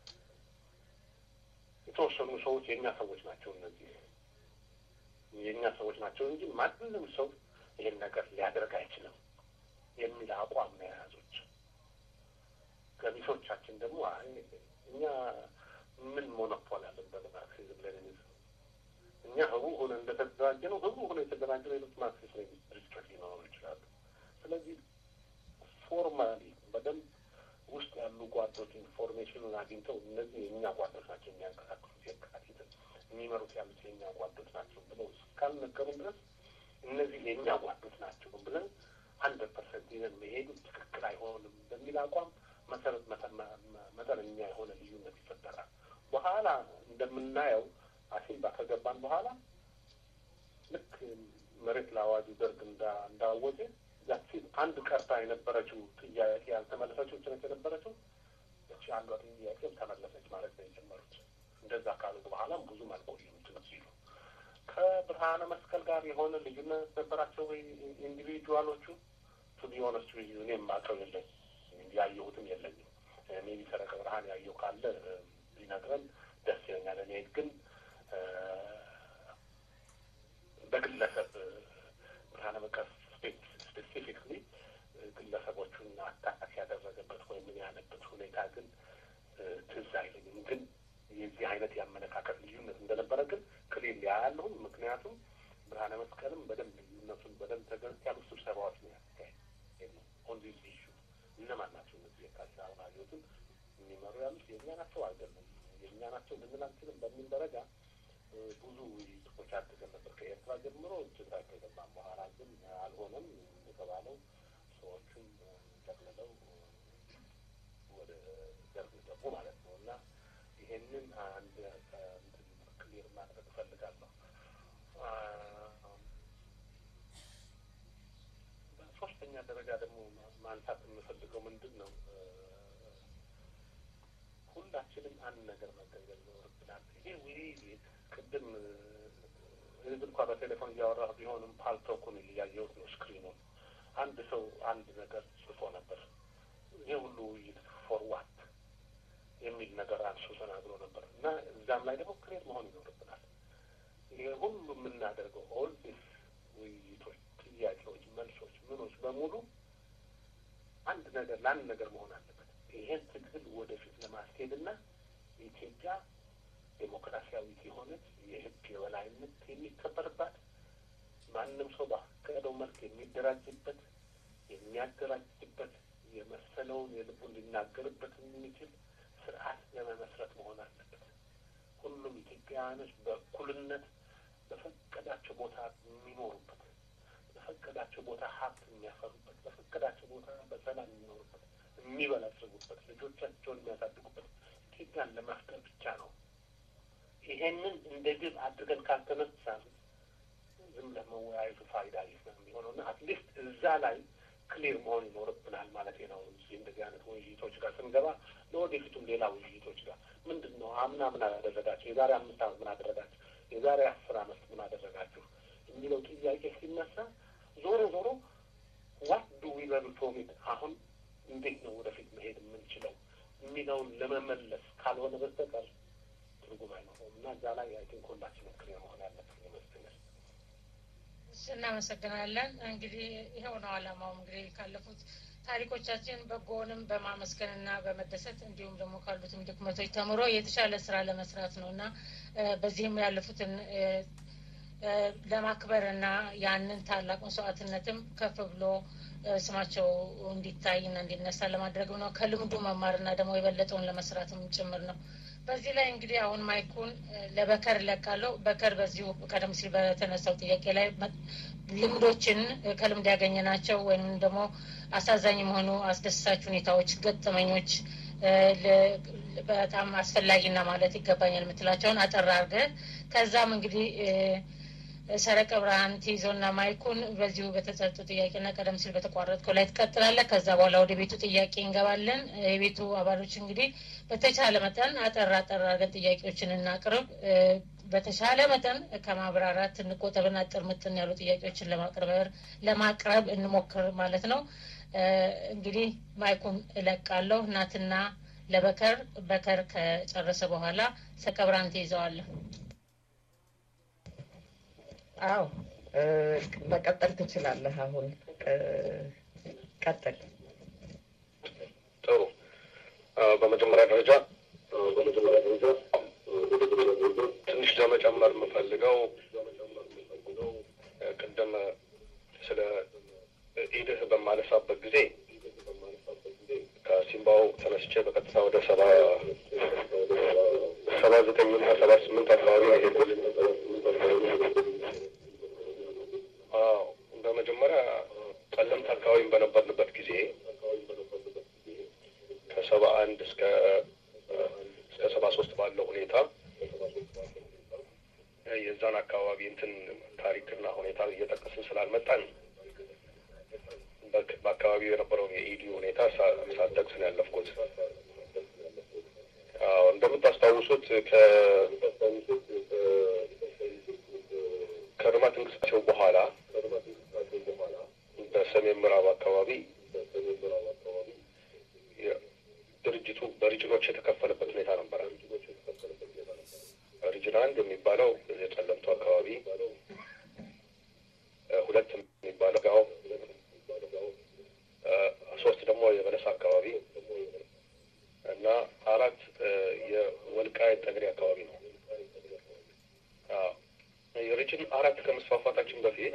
የተወሰኑ ሰዎች የእኛ ሰዎች ናቸው እነዚህ የእኛ ሰዎች ናቸው እንጂ ማንም ሰው ይህን ነገር ሊያደርግ አይችልም የሚል አቋም ነው የያዙት። ገሚሶቻችን ደግሞ እኛ ምን ሞኖፖል አለን በማርክሲዝም ሌኒኒዝም እኛ ህቡ ሆነ እንደተደራጀ ነው ህቡ ሆነ የተደራጀ ሌሎች ማርክሲስት ሌኒኒስት ድርጅቶች ሊኖሩ ይችላሉ። ስለዚህ ፎርማሊ በደንብ ውስጥ ያሉ ጓዶች ኢንፎርሜሽኑን አግኝተው እነዚህ የእኛ ጓዶች ናቸው የሚያንቀሳቅሱት የካቲትን የሚመሩት ያሉት የእኛ ጓዶች ናቸው ብለው እስካልነገሩን ድረስ እነዚህ የእኛ ጓዶች ናቸው ብለን ሀንድረድ ፐርሰንት ይዘን መሄዱ ትክክል አይሆንም በሚል አቋም መሰረት መጠነኛ የሆነ ልዩነት ይፈጠራል። በኋላ እንደምናየው አሲምባ ከገባን በኋላ ልክ መሬት ለአዋጁ ደርግ እንዳወጀ ያቺ አንድ ቀርታ የነበረችው ጥያቄ ያልተመለሰችው ጭነት የነበረችው እቺ አንዷ ጥያቄም ተመለሰች ማለት ነው የጀመሩት። እንደዛ ካሉ በኋላም ብዙም አልቆዩም ጭነት ሲሉ ከብርሃነ መስቀል ጋር የሆነ ልዩነት ነበራቸው ወይ ኢንዲቪጁዋሎቹ? ቱ ቢ ኦነስት ዊዝ ዩ እኔም አውቀው የለኝ ያየሁትም የለኝም። ሜቢ ሰረቀ ብርሃን ያየው ካለ ሊነግረን ደስ ይለኛል። እኔ ግን በግለሰብ ብርሃነ መስቀል ስፔሲፊክሊ ግለሰቦቹን አታክ ያደረገበት ወይም ምን ያለበት ሁኔታ ግን ትዝ አይለኝም። ግን የዚህ አይነት የአመለካከት ልዩነት እንደነበረ ግን ክሊል ያያለሁም። ምክንያቱም ብርሃነ መስቀልም በደንብ ልዩነቱን በደንብ ተገንት ያሉ ስብሰባዎች ነው ያካሄድ ኦን ዲስ ኢሹ እነማን ናቸው እነዚህ የካቲት አብራሪዎትን የሚመሩ ያሉት የእኛ ናቸው አይደለም የእኛ ናቸው ልንል አንችልም በሚል ደረጃ ብዙ ውይይቶች አድርገን ነበር ከኤርትራ ጀምሮ እጅግ ከገባን በኋላ ግን አልሆነም የተባለው ሰዎቹም ጠቅልለው ወደ ደርግ ገቡ ማለት ነው እና ይሄንን አንድ ክሊር ማድረግ እፈልጋለሁ። በሶስተኛ ደረጃ ደግሞ ማንሳት የምፈልገው ምንድን ነው፣ ሁላችንም አንድ ነገር መገንዘብ ይኖርብናል። ይሄ ውይይት ቅድም ህዝብ እንኳ በቴሌፎን እያወራሁ ቢሆንም ፓልቶኩን እያየሁት ነው ስክሪኑን። አንድ ሰው አንድ ነገር ጽፎ ነበር። ይህ ሁሉ ውይይት ፎር ዋት የሚል ነገር አንሱ ተናግሮ ነበር እና እዛም ላይ ደግሞ ክሬት መሆን ይኖርብናል። ይሄ ሁሉ የምናደርገው ኦል ዲስ ውይይቶች፣ ጥያቄዎች፣ መልሶች፣ ምኖች በሙሉ አንድ ነገር ለአንድ ነገር መሆን አለበት። ይሄን ትግል ወደፊት ለማስኬድና ኢትዮጵያ ዴሞክራሲያዊት የሆነች የህግ የበላይነት የሚከበርባት ማንም ሰው ባቀደው መልክ የሚደራጅበት የሚያደራጅበት የመሰለውን የልቡን ሊናገርበት የሚችል ስርዓት ለመመስረት መሆን አለበት። ሁሉም ኢትዮጵያውያኖች በእኩልነት በፈቀዳቸው ቦታ የሚኖሩበት፣ በፈቀዳቸው ቦታ ሀብት የሚያፈሩበት፣ በፈቀዳቸው ቦታ በሰላም የሚኖሩበት፣ የሚበለጽጉበት፣ ልጆቻቸውን የሚያሳድጉበት ኢትዮጵያን ለመፍጠር ብቻ ነው። ይሄንን እንደ ግብ አድርገን ካልተነሳን ዝም ብለህ መወያየቱ ፋይዳ ቢስ ነው የሚሆነው እና አትሊስት እዛ ላይ ክሊር መሆን ይኖርብናል ማለት ነው። እዚህ እንደዚህ አይነት ውይይቶች ጋር ስንገባ ለወደፊቱም ሌላ ውይይቶች ጋር ምንድን ነው አምና ምን አደረጋችሁ፣ የዛሬ አምስት ዓመት ምን አደረጋችሁ፣ የዛሬ አስር ዓመት ምን አደረጋችሁ የሚለው ጥያቄ ሲነሳ ዞሮ ዞሮ ዋት ዱ ዊ ለርን ፍሮም ኢት አሁን እንዴት ነው ወደፊት መሄድ የምንችለው የሚለውን ለመመለስ ካልሆነ በስተቀር ትርጉም አይኖረውም እና እዛ ላይ አይ ቲንክ ሁላችንም ክሊር መሆን ያለብን ይመስለኛል። እናመሰግናለን። እንግዲህ ይኸው ነው ዓላማው። እንግዲህ ካለፉት ታሪኮቻችን በጎንም በማመስገንና በመደሰት እንዲሁም ደግሞ ካሉትም ድክመቶች ተምሮ የተሻለ ስራ ለመስራት ነው እና በዚህም ያለፉትን ለማክበር እና ያንን ታላቅ መስዋዕትነትም ከፍ ብሎ ስማቸው እንዲታይና እንዲነሳ ለማድረግ ነው። ከልምዱ መማርና ደግሞ የበለጠውን ለመስራትም ጭምር ነው። በዚህ ላይ እንግዲህ አሁን ማይኩን ለበከር እለቃለሁ። በከር በዚሁ ቀደም ሲል በተነሳው ጥያቄ ላይ ልምዶችን ከልምድ ያገኘናቸው ወይም ደግሞ አሳዛኝ የሆኑ አስደሳች ሁኔታዎች፣ ገጠመኞች በጣም አስፈላጊና ማለት ይገባኛል የምትላቸውን አጠር አድርገህ ከዛም እንግዲህ ሰረቀ ብርሃን ትይዘውና ማይኩን በዚሁ በተሰጡ ጥያቄና ቀደም ሲል በተቋረጥከው ላይ ትቀጥላለህ። ከዛ በኋላ ወደ ቤቱ ጥያቄ እንገባለን። የቤቱ አባሎች እንግዲህ በተቻለ መጠን አጠር አጠር አድርገን ጥያቄዎችን እናቅርብ። በተሻለ መጠን ከማብራራት እንቆጠብና አጥር ምጥን ያሉ ጥያቄዎችን ለማቅረብ ለማቅረብ እንሞክር ማለት ነው። እንግዲህ ማይኩን እለቃለሁ። እናትና ለበከር በከር ከጨረሰ በኋላ ሰረቀ ብርሃን ትይዘዋለህ። አዎ መቀጠል ትችላለህ። አሁን ቀጥል። ጥሩ። በመጀመሪያ ደረጃ በመጀመሪያ ደረጃ ትንሽ ለመጨመር የምፈልገው ቅድም ስለ ኢድህ በማነሳበት ጊዜ ከሲምባው ተነስቼ በቀጥታ ወደ ሰባ ሰባ ዘጠኝና ሰባ ስምንት አካባቢ ነው የሄድኩት። በመጀመሪያ ጠለምት አካባቢ በነበርንበት ጊዜ ከሰባ አንድ እስከ እስከ ሰባ ሶስት ባለው ሁኔታ የዛን አካባቢ እንትን ታሪክና ሁኔታ እየጠቀስን ስላልመጣን በአካባቢው የነበረውን የኢዲ ሁኔታ ሳጠቅስ ነው ያለፍኩት። እንደምታስታውሱት ከልማት እንቅስቃሴው በኋላ በሰሜን ምዕራብ አካባቢ ድርጅቱ በሪጅኖች የተከፈለበት ሁኔታ ነበረ። ሪጅን አንድ የሚባለው የጨለምቱ አካባቢ፣ ሁለት የሚባለው ጋው፣ ሶስት ደግሞ የበለሳ አካባቢ እና አራት የወልቃይት ጠገዴ አካባቢ ነው። የሪጅን አራት ከመስፋፋታችን በፊት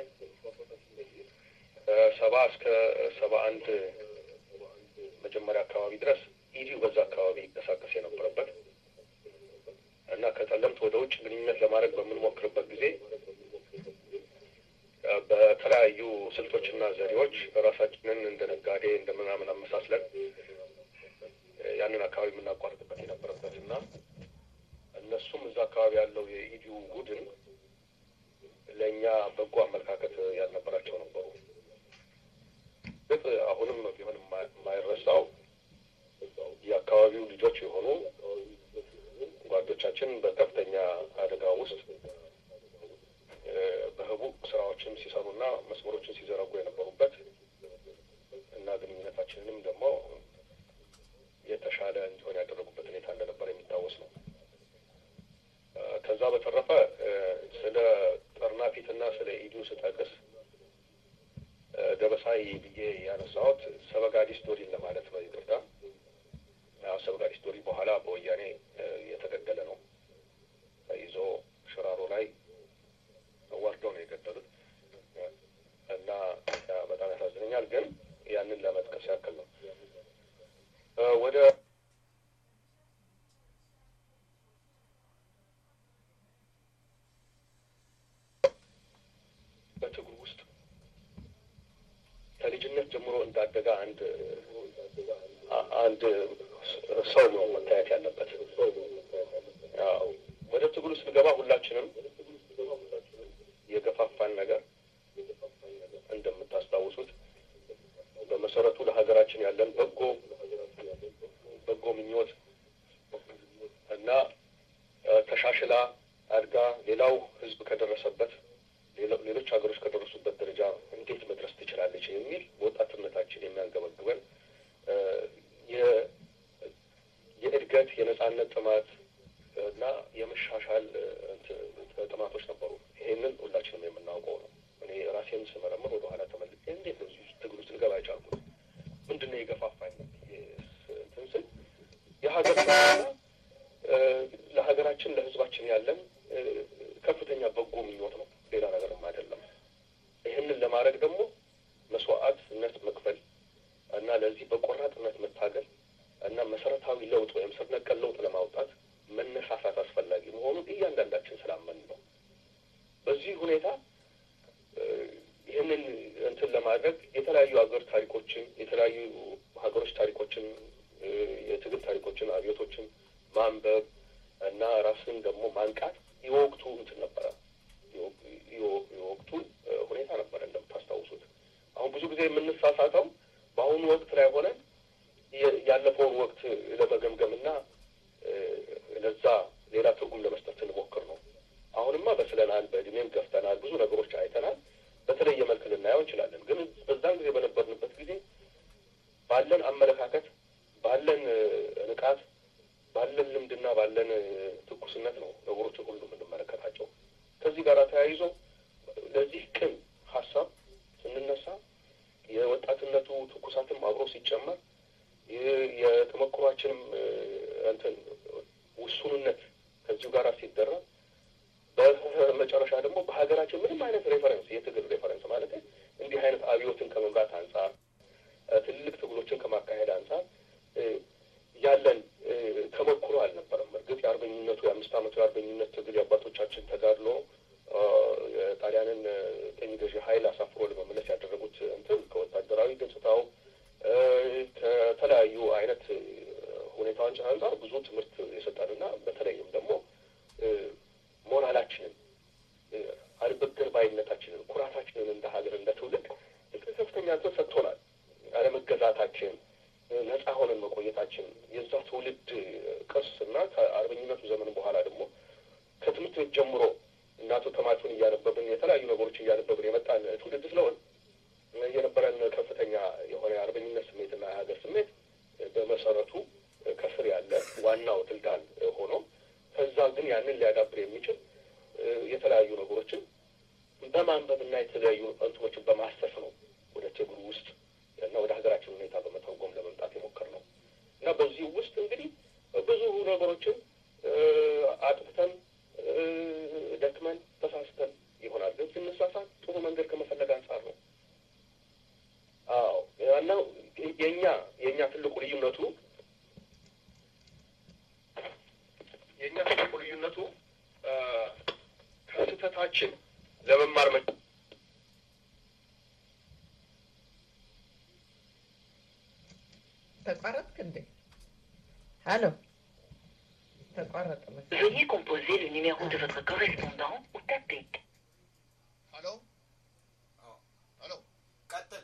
ሰባ እስከ ሰባ አንድ መጀመሪያ አካባቢ ድረስ ኢዲዩ በዛ አካባቢ ይንቀሳቀስ የነበረበት እና ከጠለምት ወደ ውጭ ግንኙነት ለማድረግ በምንሞክርበት ጊዜ በተለያዩ ስልቶችና ዘዴዎች ራሳችንን እንደ ነጋዴ እንደ ምናምን አመሳስለን ያንን አካባቢ የምናቋርጥበት የነበረበት እና እነሱም እዛ አካባቢ ያለው የኢዲዩ ቡድን ለእኛ በጎ አመለካከት ያልነበራቸው ነበሩ። ግጥ አሁንም ቢሆን የማይረሳው የአካባቢው ልጆች የሆኑ ጓዶቻችን በከፍተኛ አደጋ ውስጥ በህቡ ስራዎችን ሲሰሩና መስመሮችን ሲዘረጉ የነበሩበት እና ግንኙነታችንንም ደግሞ የተሻለ እንዲሆን ያደረጉበት ሁኔታ እንደነበር የሚታወስ ነው። ከዛ በተረፈ ስለ ጠርናፊትና ስለ ኢዲዩ ስጠቅስ ደበሳይ ብዬ ያነሳሁት ሰበጋዲ ስቶሪን ለማለት ነው። ይቅርታ። ሰበጋዲ ስቶሪ በኋላ በወያኔ የተገደለ ነው። ይዞ ሽራሮ ላይ ወርደው ነው የገደሉት እና በጣም ያሳዝነኛል። ግን ያንን ለመጥቀስ ያክል ነው። ወደ በትግሉ ውስጥ ከልጅነት ጀምሮ እንዳደገ አንድ አንድ ሰው ነው መታየት ያለበት። ወደ ትግሉ ስንገባ ሁላችንም የገፋፋን ነገር እንደምታስታውሱት በመሰረቱ ለሀገራችን ያለን በጎ በጎ ምኞት እና ተሻሽላ አድጋ ሌላው ሕዝብ ከደረሰበት ሌሎች ሀገሮች ከደረሱበት ደረጃ እንዴት መድረስ ትችላለች የሚል በወጣትነታችን የሚያንገበግበን የእድገት የነጻነት ጥማት እና የመሻሻል ጥማቶች ነበሩ። ይሄንን ሁላችንም የምናውቀው ነው። እኔ ራሴን ስመረምር ወደኋላ ተመልሼ እንዴት ነው እዚህ ትግል ውስጥ ልገባ የቻልኩት? ምንድን ነው የገፋፋኝ? እንትን ስል የሀገር ለሀገራችን ለህዝባችን ያለን ከፍተኛ በጎ ምኞት ነው። ሌላ ነገርም አይደለም። ይህንን ለማድረግ ደግሞ መስዋዕትነት መክፈል እና ለዚህ በቆራጥነት መታገል እና መሰረታዊ ለውጥ ወይም ስር ነቀል ለውጥ ለማውጣት መነሳሳት አስፈላጊ መሆኑን እያንዳንዳችን ስላመን ነው። በዚህ ሁኔታ ይህንን እንትን ለማድረግ የተለያዩ ሀገር ታሪኮችን የተለያዩ ሀገሮች ታሪኮችን የትግል ታሪኮችን፣ አብዮቶችን ማንበብ እና ራስን ደግሞ ማንቃት የወቅቱ እንትን ነበረ የወቅቱ ሁኔታ ነበረ እንደምታስታውሱት። አሁን ብዙ ጊዜ የምንሳሳተው በአሁኑ ወቅት ላይ ሆነን ያለፈውን ወቅት ለመገምገም እና ለዛ ሌላ ትርጉም ለመስጠት ስንሞክር ነው። አሁንማ በስለናል፣ በእድሜም ገፍተናል፣ ብዙ ነገሮች አይተናል። በተለየ መልክ ልናየው እንችላለን። ግን በዛን ጊዜ በነበርንበት ጊዜ ባለን አመለካከት፣ ባለን ንቃት፣ ባለን ልምድና ባለን ትኩስነት ነው ነገሮችን ሁሉ የምንመለከታቸው። ከዚህ ጋር ተያይዞ ለዚህ ቅን ሀሳብ ስንነሳ የወጣትነቱ ትኩሳትም አብሮ ሲጨመር የተሞክሯችንም እንትን ውሱንነት ከዚሁ ጋር ሲደረግ በመጨረሻ ደግሞ በሀገራችን ምንም አይነት ሬፈረንስ የትግል ሬፈረንስ ማለት እንዲህ አይነት አብዮትን ከመምራት አንጻር ትልልቅ ትግሎችን ከማካሄድ አንጻር ያለን ተሞክሮ አልነበረም። እርግጥ የአርበኝነቱ የአምስት ዓመቱ የአርበኝነት ትግል የአባቶቻችን ተጋድሎ የጣሊያንን ቀኝ ገዢ ኃይል አሳፍሮ ለመመለስ ያደረጉት እንትን ከወታደራዊ ገጽታው ከተለያዩ አይነት ሁኔታዎች አንጻር ብዙ ትምህርት የሰጠንና በተለይም ደግሞ ሞራላችንን አልበገር ባይነታችንን ኩራታችንን እንደ ሀገር እንደ ትውልድ ከፍተኛ እንትን ሰጥቶናል። አለመገዛታችን፣ ነጻ ሆነን መቆየታችን የዛ ትውልድ ቅርስ እና ከአርበኝነቱ ዘመን በኋላ ደግሞ ከትምህርት ቤት ጀምሮ እናቱ ተማቹን እያነበብን የተለያዩ ነገሮች እያነበብን የመጣን ትውልድ ስለሆን የነበረን ከፍተኛ የሆነ የአርበኝነት ስሜትና የሀገር ስሜት በመሰረቱ ከስር ያለ ዋናው ድልዳል ሆኖ ከዛ ግን ያንን ሊያዳብር የሚችል የተለያዩ ነገሮችን በማንበብና የተለያዩ እንትኖችን በማሰስ ነው ወደ ትግሉ ውስጥ እና ወደ ሀገራችን ሁኔታ በመተርጎም ለመምጣት የሞከር ነው እና በዚህ ውስጥ እንግዲህ ብዙ ነገሮችን አጥፍተን ደክመን ተሳስተን ይሆናል። ግን ስንሳሳት ጥሩ መንገድ ከመፈለግ አንጻር ነው። አዎ እና የኛ የእኛ ትልቁ ልዩነቱ የእኛ ትልቁ ልዩነቱ ከስህተታችን ለመማር መ ተቋረጥክ እንዴ? ሀሎ ተቋረጠ መሰለኝ። Veuillez composer le numéro de votre correspondant ou taper. ሄሎ ሄሎ፣ ቀጥል።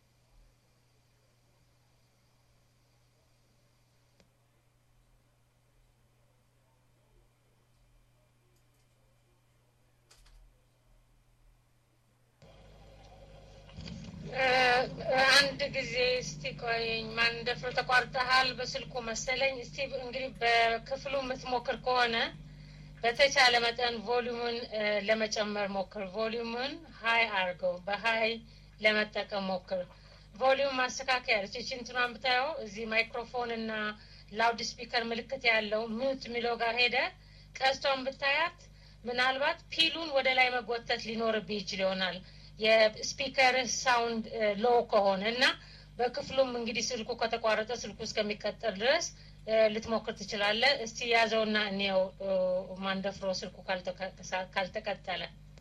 አንድ ጊዜ እስቲ ቆይኝ። ማን እንደፍሮ ተቋርጠሃል በስልኩ መሰለኝ። እስቲ እንግዲህ በክፍሉ የምትሞክር ከሆነ በተቻለ መጠን ቮሊዩምን ለመጨመር ሞክር። ቮሊዩምን ሀይ አድርገው፣ በሀይ ለመጠቀም ሞክር። ቮሊዩም ማስተካከያ ያለች ይቺ እንትኗን ብታየው እዚህ ማይክሮፎን እና ላውድ ስፒከር ምልክት ያለው ሚውት የሚለው ጋር ሄደ ቀስቷን ብታያት ምናልባት ፒሉን ወደ ላይ መጎተት ሊኖርብህ ይችል ይሆናል የስፒከር ሳውንድ ሎ ከሆነ እና በክፍሉም እንግዲህ ስልኩ ከተቋረጠ ስልኩ እስከሚቀጠል ድረስ ልትሞክር ትችላለህ። እስቲ ያዘውና እኔው ማንደፍሮ ስልኩ ካልተቀጠለ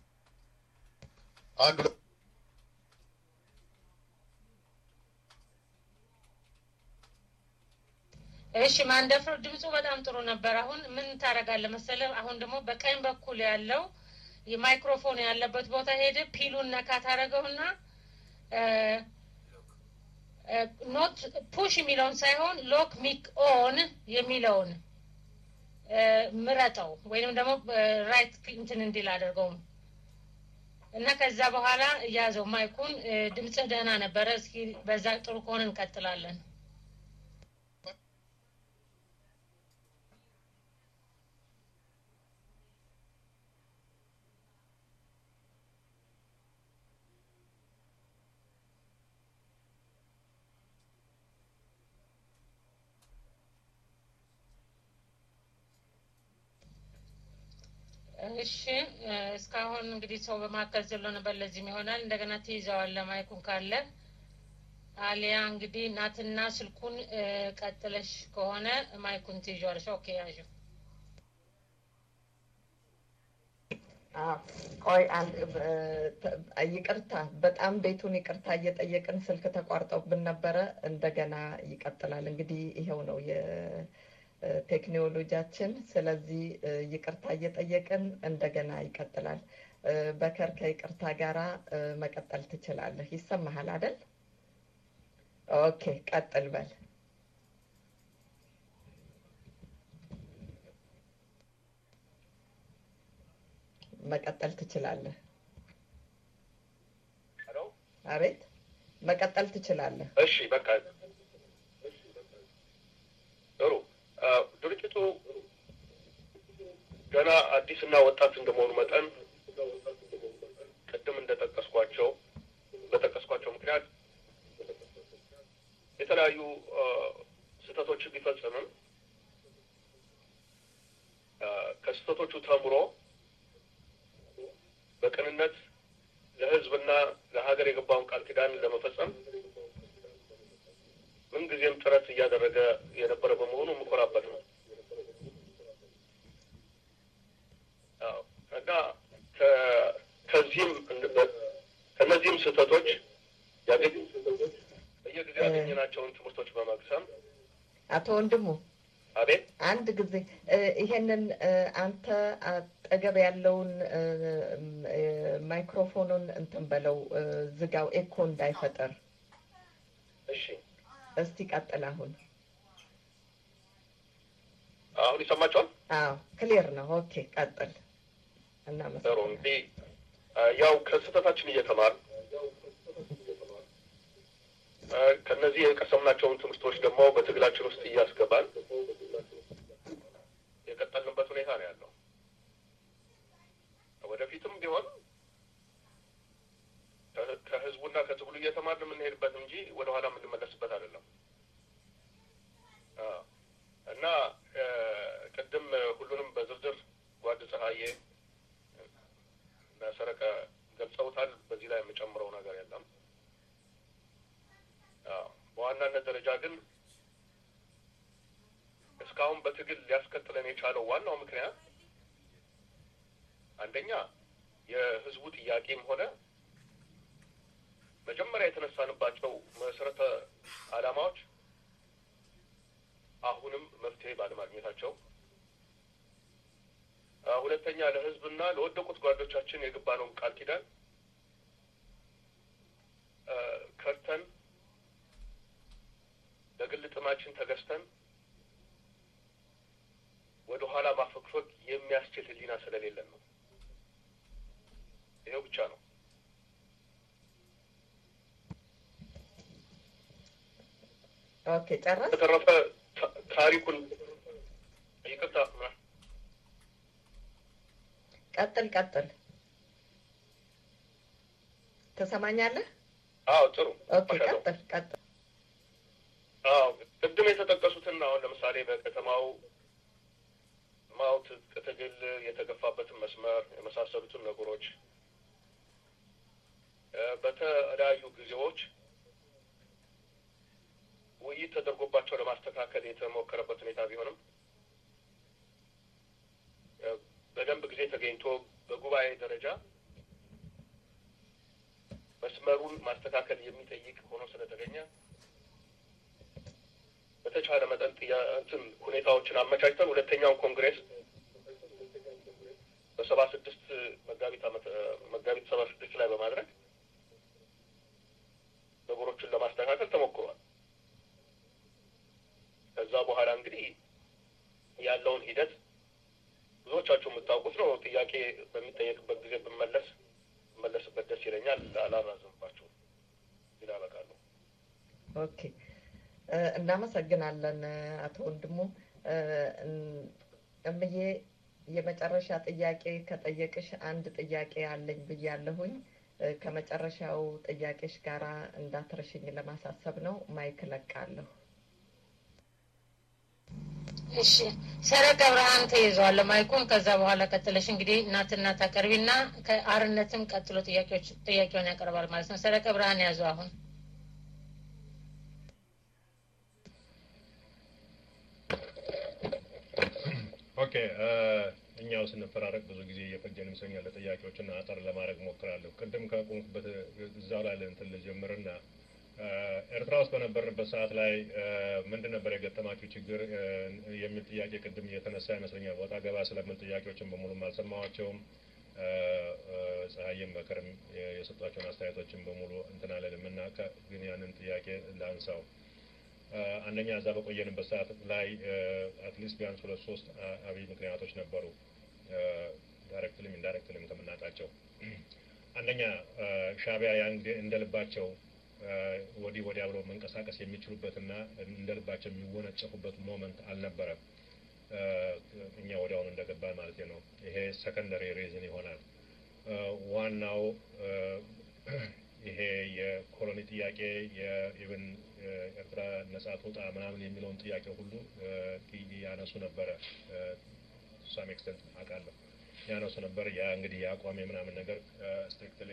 አንድ ሁለት እሺ ማንደፍሮ ድምፁ በጣም ጥሩ ነበር። አሁን ምን ታደርጋለህ መሰለህ? አሁን ደግሞ በቀኝ በኩል ያለው የማይክሮፎን ያለበት ቦታ ሄደ ፒሉን ነካ ታደረገውና ኖት ፑሽ የሚለውን ሳይሆን ሎክ ሚክ ኦን የሚለውን ምረጠው ወይንም ደግሞ ራይት እንትን እንዲል አድርገው እና ከዛ በኋላ እያዘው ማይኩን። ድምፅህ ደህና ነበረ። እስኪ በዛ ጥሩ ከሆነ እንቀጥላለን። እሺ እስካሁን እንግዲህ ሰው በማካከል ዘሎ ነበር። ለዚህም ይሆናል እንደገና ትይዘዋለህ ማይኩን ካለ አሊያ እንግዲህ ናትና ስልኩን ቀጥለሽ ከሆነ ማይኩን ትይዣዋለሽ። ኦኬ ያዥ። ቆይ አንድ ይቅርታ፣ በጣም ቤቱን ይቅርታ እየጠየቅን ስልክ ተቋርጠውብን ነበረ። እንደገና ይቀጥላል። እንግዲህ ይኸው ነው እ፣ ቴክኖሎጂያችን። ስለዚህ እ፣ ይቅርታ እየጠየቅን እንደገና ይቀጥላል። እ፣ በከር ከይቅርታ ጋራ እ፣ መቀጠል ትችላለህ። ይሰማሃል አይደል? ኦኬ፣ ቀጥል በል። መቀጠል ትችላለህ። ሄሎ አቤት፣ መቀጠል ትችላለህ። እሺ በቃ ጥሩ አ፣ ድርጅቱ ገና አዲስና ወጣት እንደመሆኑ መጠን ቅድም እንደጠቀስኳቸው በጠቀስኳቸው ምክንያት የተለያዩ አ፣ ስህተቶች ቢፈጽምም አ፣ ከስህተቶቹ ተምሮ በቅንነት ለሕዝብና ለሀገር የገባውን ቃል ኪዳን ለመፈጸም ምንጊዜም ጥረት እያደረገ የነበረ በመሆኑ የምኮራበት ነው። አዎ፣ እና ከ- ከዚህም ከእነዚህም ስህተቶች ያገኝ በየጊዜው ያገኘናቸውን ትምህርቶች በመቅሰም አቶ ወንድሙ አቤት አንድ ጊዜ እ፣ ይሄንን እ፣ አንተ አጠገብ ያለውን እ፣ እ፣ ማይክሮፎኑን እንትን በለው እ፣ ዝጋው፣ ኤኮ እንዳይፈጠር። እሺ፣ እስቲ ቀጥል። አሁን አሁን ይሰማቸዋል። አዎ ክሊር ነው። ኦኬ ቀጥል። ጥሩ እናመሰግናለን። እንግዲህ አ፣ ያው ከስህተታችን እየተማር ከእነዚህ የቀሰምናቸውን ትምህርቶች ደግሞ በትግላችን ውስጥ እያስገባን የቀጠልንበት ሁኔታ ነው ያለው። ወደፊትም ቢሆን ከ- ከህዝቡና ከትግሉ እየተማርን የምንሄድበት እንጂ ወደኋላ የምንመለስበት አይደለም አ፣ እና እ፣ ቅድም ሁሉንም በዝርዝር ጓድ ፀሐዬ እና ሰረቀ ገልጸውታል። በዚህ ላይ የምጨምረው ነገር የለም። አዎ፣ በዋናነት ደረጃ ግን እስካሁን በትግል ሊያስከትለን የቻለው ዋናው ምክንያት አንደኛ የህዝቡ ጥያቄም ሆነ መጀመሪያ የተነሳንባቸው መሰረተ ዓላማዎች አሁንም መፍትሄ ባለማግኘታቸው፣ አ፣ ሁለተኛ ለህዝብና ለወደቁት ጓዶቻችን የገባነውን ቃል ኪዳን አ፣ ከርተን ለግል ጥማችን ተገዝተን ወደ ኋላ ማፈግፈግ የሚያስችል ህሊና ስለሌለን ነው። ይኸው ብቻ ነው። ኦኬ ጨረስ። በተረፈ ታ- ታሪኩን ይቅርታ ማ- ቀጥል ቀጥል። ትሰማኛለህ? አዎ ጥሩ ኦኬ ማሻአላህ። ቀጥል ቀጥል። አዎ ቅድም የተጠቀሱትን አሁን ለምሳሌ በከተማው ማው ትጥቅ ትግል የተገፋበትን መስመር የመሳሰሉትን ነገሮች እ፣ በተለያዩ ጊዜዎች ውይይት ተደርጎባቸው ለማስተካከል የተሞከረበት ሁኔታ ቢሆንም እ፣ በደንብ ጊዜ ተገኝቶ በጉባኤ ደረጃ መስመሩን ማስተካከል የሚጠይቅ ሆኖ ስለተገኘ በተቻለ መጠን ጥያ- እንትን ሁኔታዎችን አመቻችተን ሁለተኛውን ኮንግሬስ በሰባ ስድስት መጋቢት ዓመት መጋቢት ሰባ ስድስት ላይ በማድረግ ነገሮችን ለማስተካከል ተሞክሯል። ከዛ በኋላ እንግዲህ ያለውን ሂደት ብዙዎቻችሁ የምታውቁት ነው። ጥያቄ በሚጠየቅበት ጊዜ ብመለስ ብመለስበት ደስ ይለኛል። አላራዝምባችሁም። ይላ በቃለሁ። ኦኬ እ፣ እናመሰግናለን እ፣ አቶ ወንድሙ እ፣ እን- እምዬ የመጨረሻ ጥያቄ ከጠየቅሽ አንድ ጥያቄ አለኝ ብያለሁኝ። እ፣ ከመጨረሻው ጥያቄሽ ጋራ እንዳትረሽኝ ለማሳሰብ ነው። ማይክ ለቃለሁ። እሺ ሰረቀ ብርሃን ተይዟል ማይኩን። ከዛ በኋላ ቀጥለሽ እንግዲህ እናትና ታቀርቢና ከአርነትም ቀጥሎ ጥያቄዎች ጥያቄውን ያቀርባል ማለት ነው። ሰረቀ ብርሃን ያዙ አሁን ኦኬ እ፣ እኛው ስንፈራረቅ ብዙ ጊዜ እየፈጀን ይመስለኛል። ለጥያቄዎችና አጠር ለማድረግ ሞክራለሁ። ቅድም ካቆምኩበት እዛው ላይ እንትን ልጀምርና ኤርትራ ውስጥ በነበርንበት ሰዓት ላይ ምንድን ነበር የገጠማችሁ ችግር የሚል ጥያቄ ቅድም እየተነሳ ይመስለኛል። ወጣ ገባ ስለምን ጥያቄዎችን በሙሉም አልሰማኋቸውም። ፀሐይም በክርም የሰጧቸውን አስተያየቶችን በሙሉ እንትን አለንም እና ግን ያንን ጥያቄ ላንሳው። አንደኛ እዛ በቆየንበት ሰዓት ላይ አትሊስት ቢያንስ ሁለት ሶስት አብይ ምክንያቶች ነበሩ፣ ዳይሬክትሊም ኢንዳይሬክትሊም ከምናውቃቸው። አንደኛ ሻዕቢያ ያን ጊዜ እንደ ልባቸው ወዲህ ወዲያ ብለው መንቀሳቀስ የሚችሉበትና እንደ ልባቸው የሚወነጨፉበት ሞመንት አልነበረም። እኛ ወዲያውኑ እንደገባን ማለት ነው። ይሄ ሰከንደሪ ሪዝን ይሆናል። ዋናው ይሄ የኮሎኒ ጥያቄ የኢቨን ኤርትራ ነጻ ትውጣ ምናምን የሚለውን ጥያቄ ሁሉ ያነሱ ነበረ። ሳም ኤክስተንት አውቃለሁ ያነሱ ነበር። ያ እንግዲህ የአቋም ምናምን ነገር ስትሪክትሊ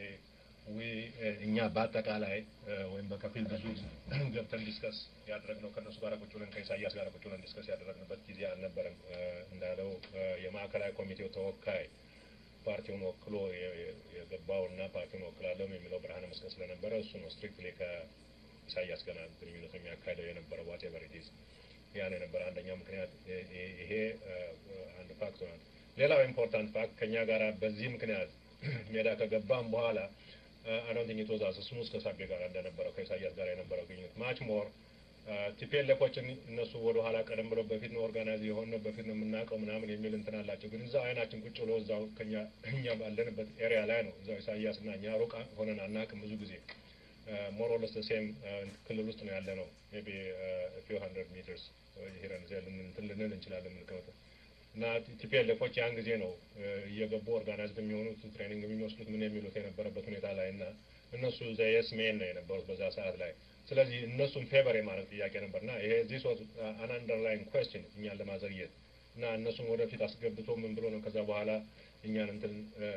እኛ በአጠቃላይ ወይም በከፊል ብዙ ገብተን ዲስከስ ያደረግነው ከእነሱ ጋር ቁጭ ብለን ከኢሳያስ ጋር ቁጭ ብለን ዲስከስ ያደረግንበት ጊዜ አልነበረም። እንዳለው የማዕከላዊ ኮሚቴው ተወካይ ፓርቲውን ወክሎ የገባው እና ፓርቲውን ወክላለሁ የሚለው ብርሃነ መስቀል ስለነበረ እሱ ነው ስትሪክትሊ ከኢሳያስ ገና ግንኙነት የሚያካሂደው የነበረው ዋቴቨር ኢት ኢዝ ያ ነው የነበረ አንደኛው ምክንያት ይሄ አንድ ፋክት ሆናል። ሌላው ኢምፖርታንት ፋክት ከእኛ ጋር በዚህ ምክንያት ሜዳ ከገባም በኋላ አዶንት ቲንክ ኢት ዋዝ አስ ስሙዝ ከሳቤ ጋር እንደነበረው ከኢሳያስ ጋር የነበረው ግንኙነት ማች ሞር ቲፒኤልኤፎችን እነሱ ወደ ኋላ ቀደም ብለው በፊት ነው ኦርጋናይዝ የሆነ በፊት ነው የምናውቀው ምናምን የሚል እንትን አላቸው። ግን እዛው አይናችን ቁጭ ብሎ እዛው ከኛ እኛ ባለንበት ኤሪያ ላይ ነው እዛው ኢሳያስ እና እኛ ሩቅ ሆነን አናውቅም። ብዙ ጊዜ ሞሮለስ ሴም ክልል ውስጥ ነው ያለ ነው ሜይ ቢ ፊው ሀንድረድ ሜትርስ ሂረን ዜ እንትን ልንል እንችላለን ምልክመት እና ቲፒኤልኤፎች ያን ጊዜ ነው እየገቡ ኦርጋናይዝድ የሚሆኑት ትሬኒንግ የሚወስዱት ምን የሚሉት የነበረበት ሁኔታ ላይ እና እነሱ ዘየስ ሜን ነው የነበሩት በዛ ሰዓት ላይ። ስለዚህ እነሱን ፌቨር የማድረግ ጥያቄ ነበር እና ይሄ ዚስ ዋዝ አን አንደርላይን ኩዌስችን እኛን ለማዘግየት እና እነሱን ወደፊት አስገብቶ ምን ብሎ ነው ከዛ በኋላ እኛን እንትን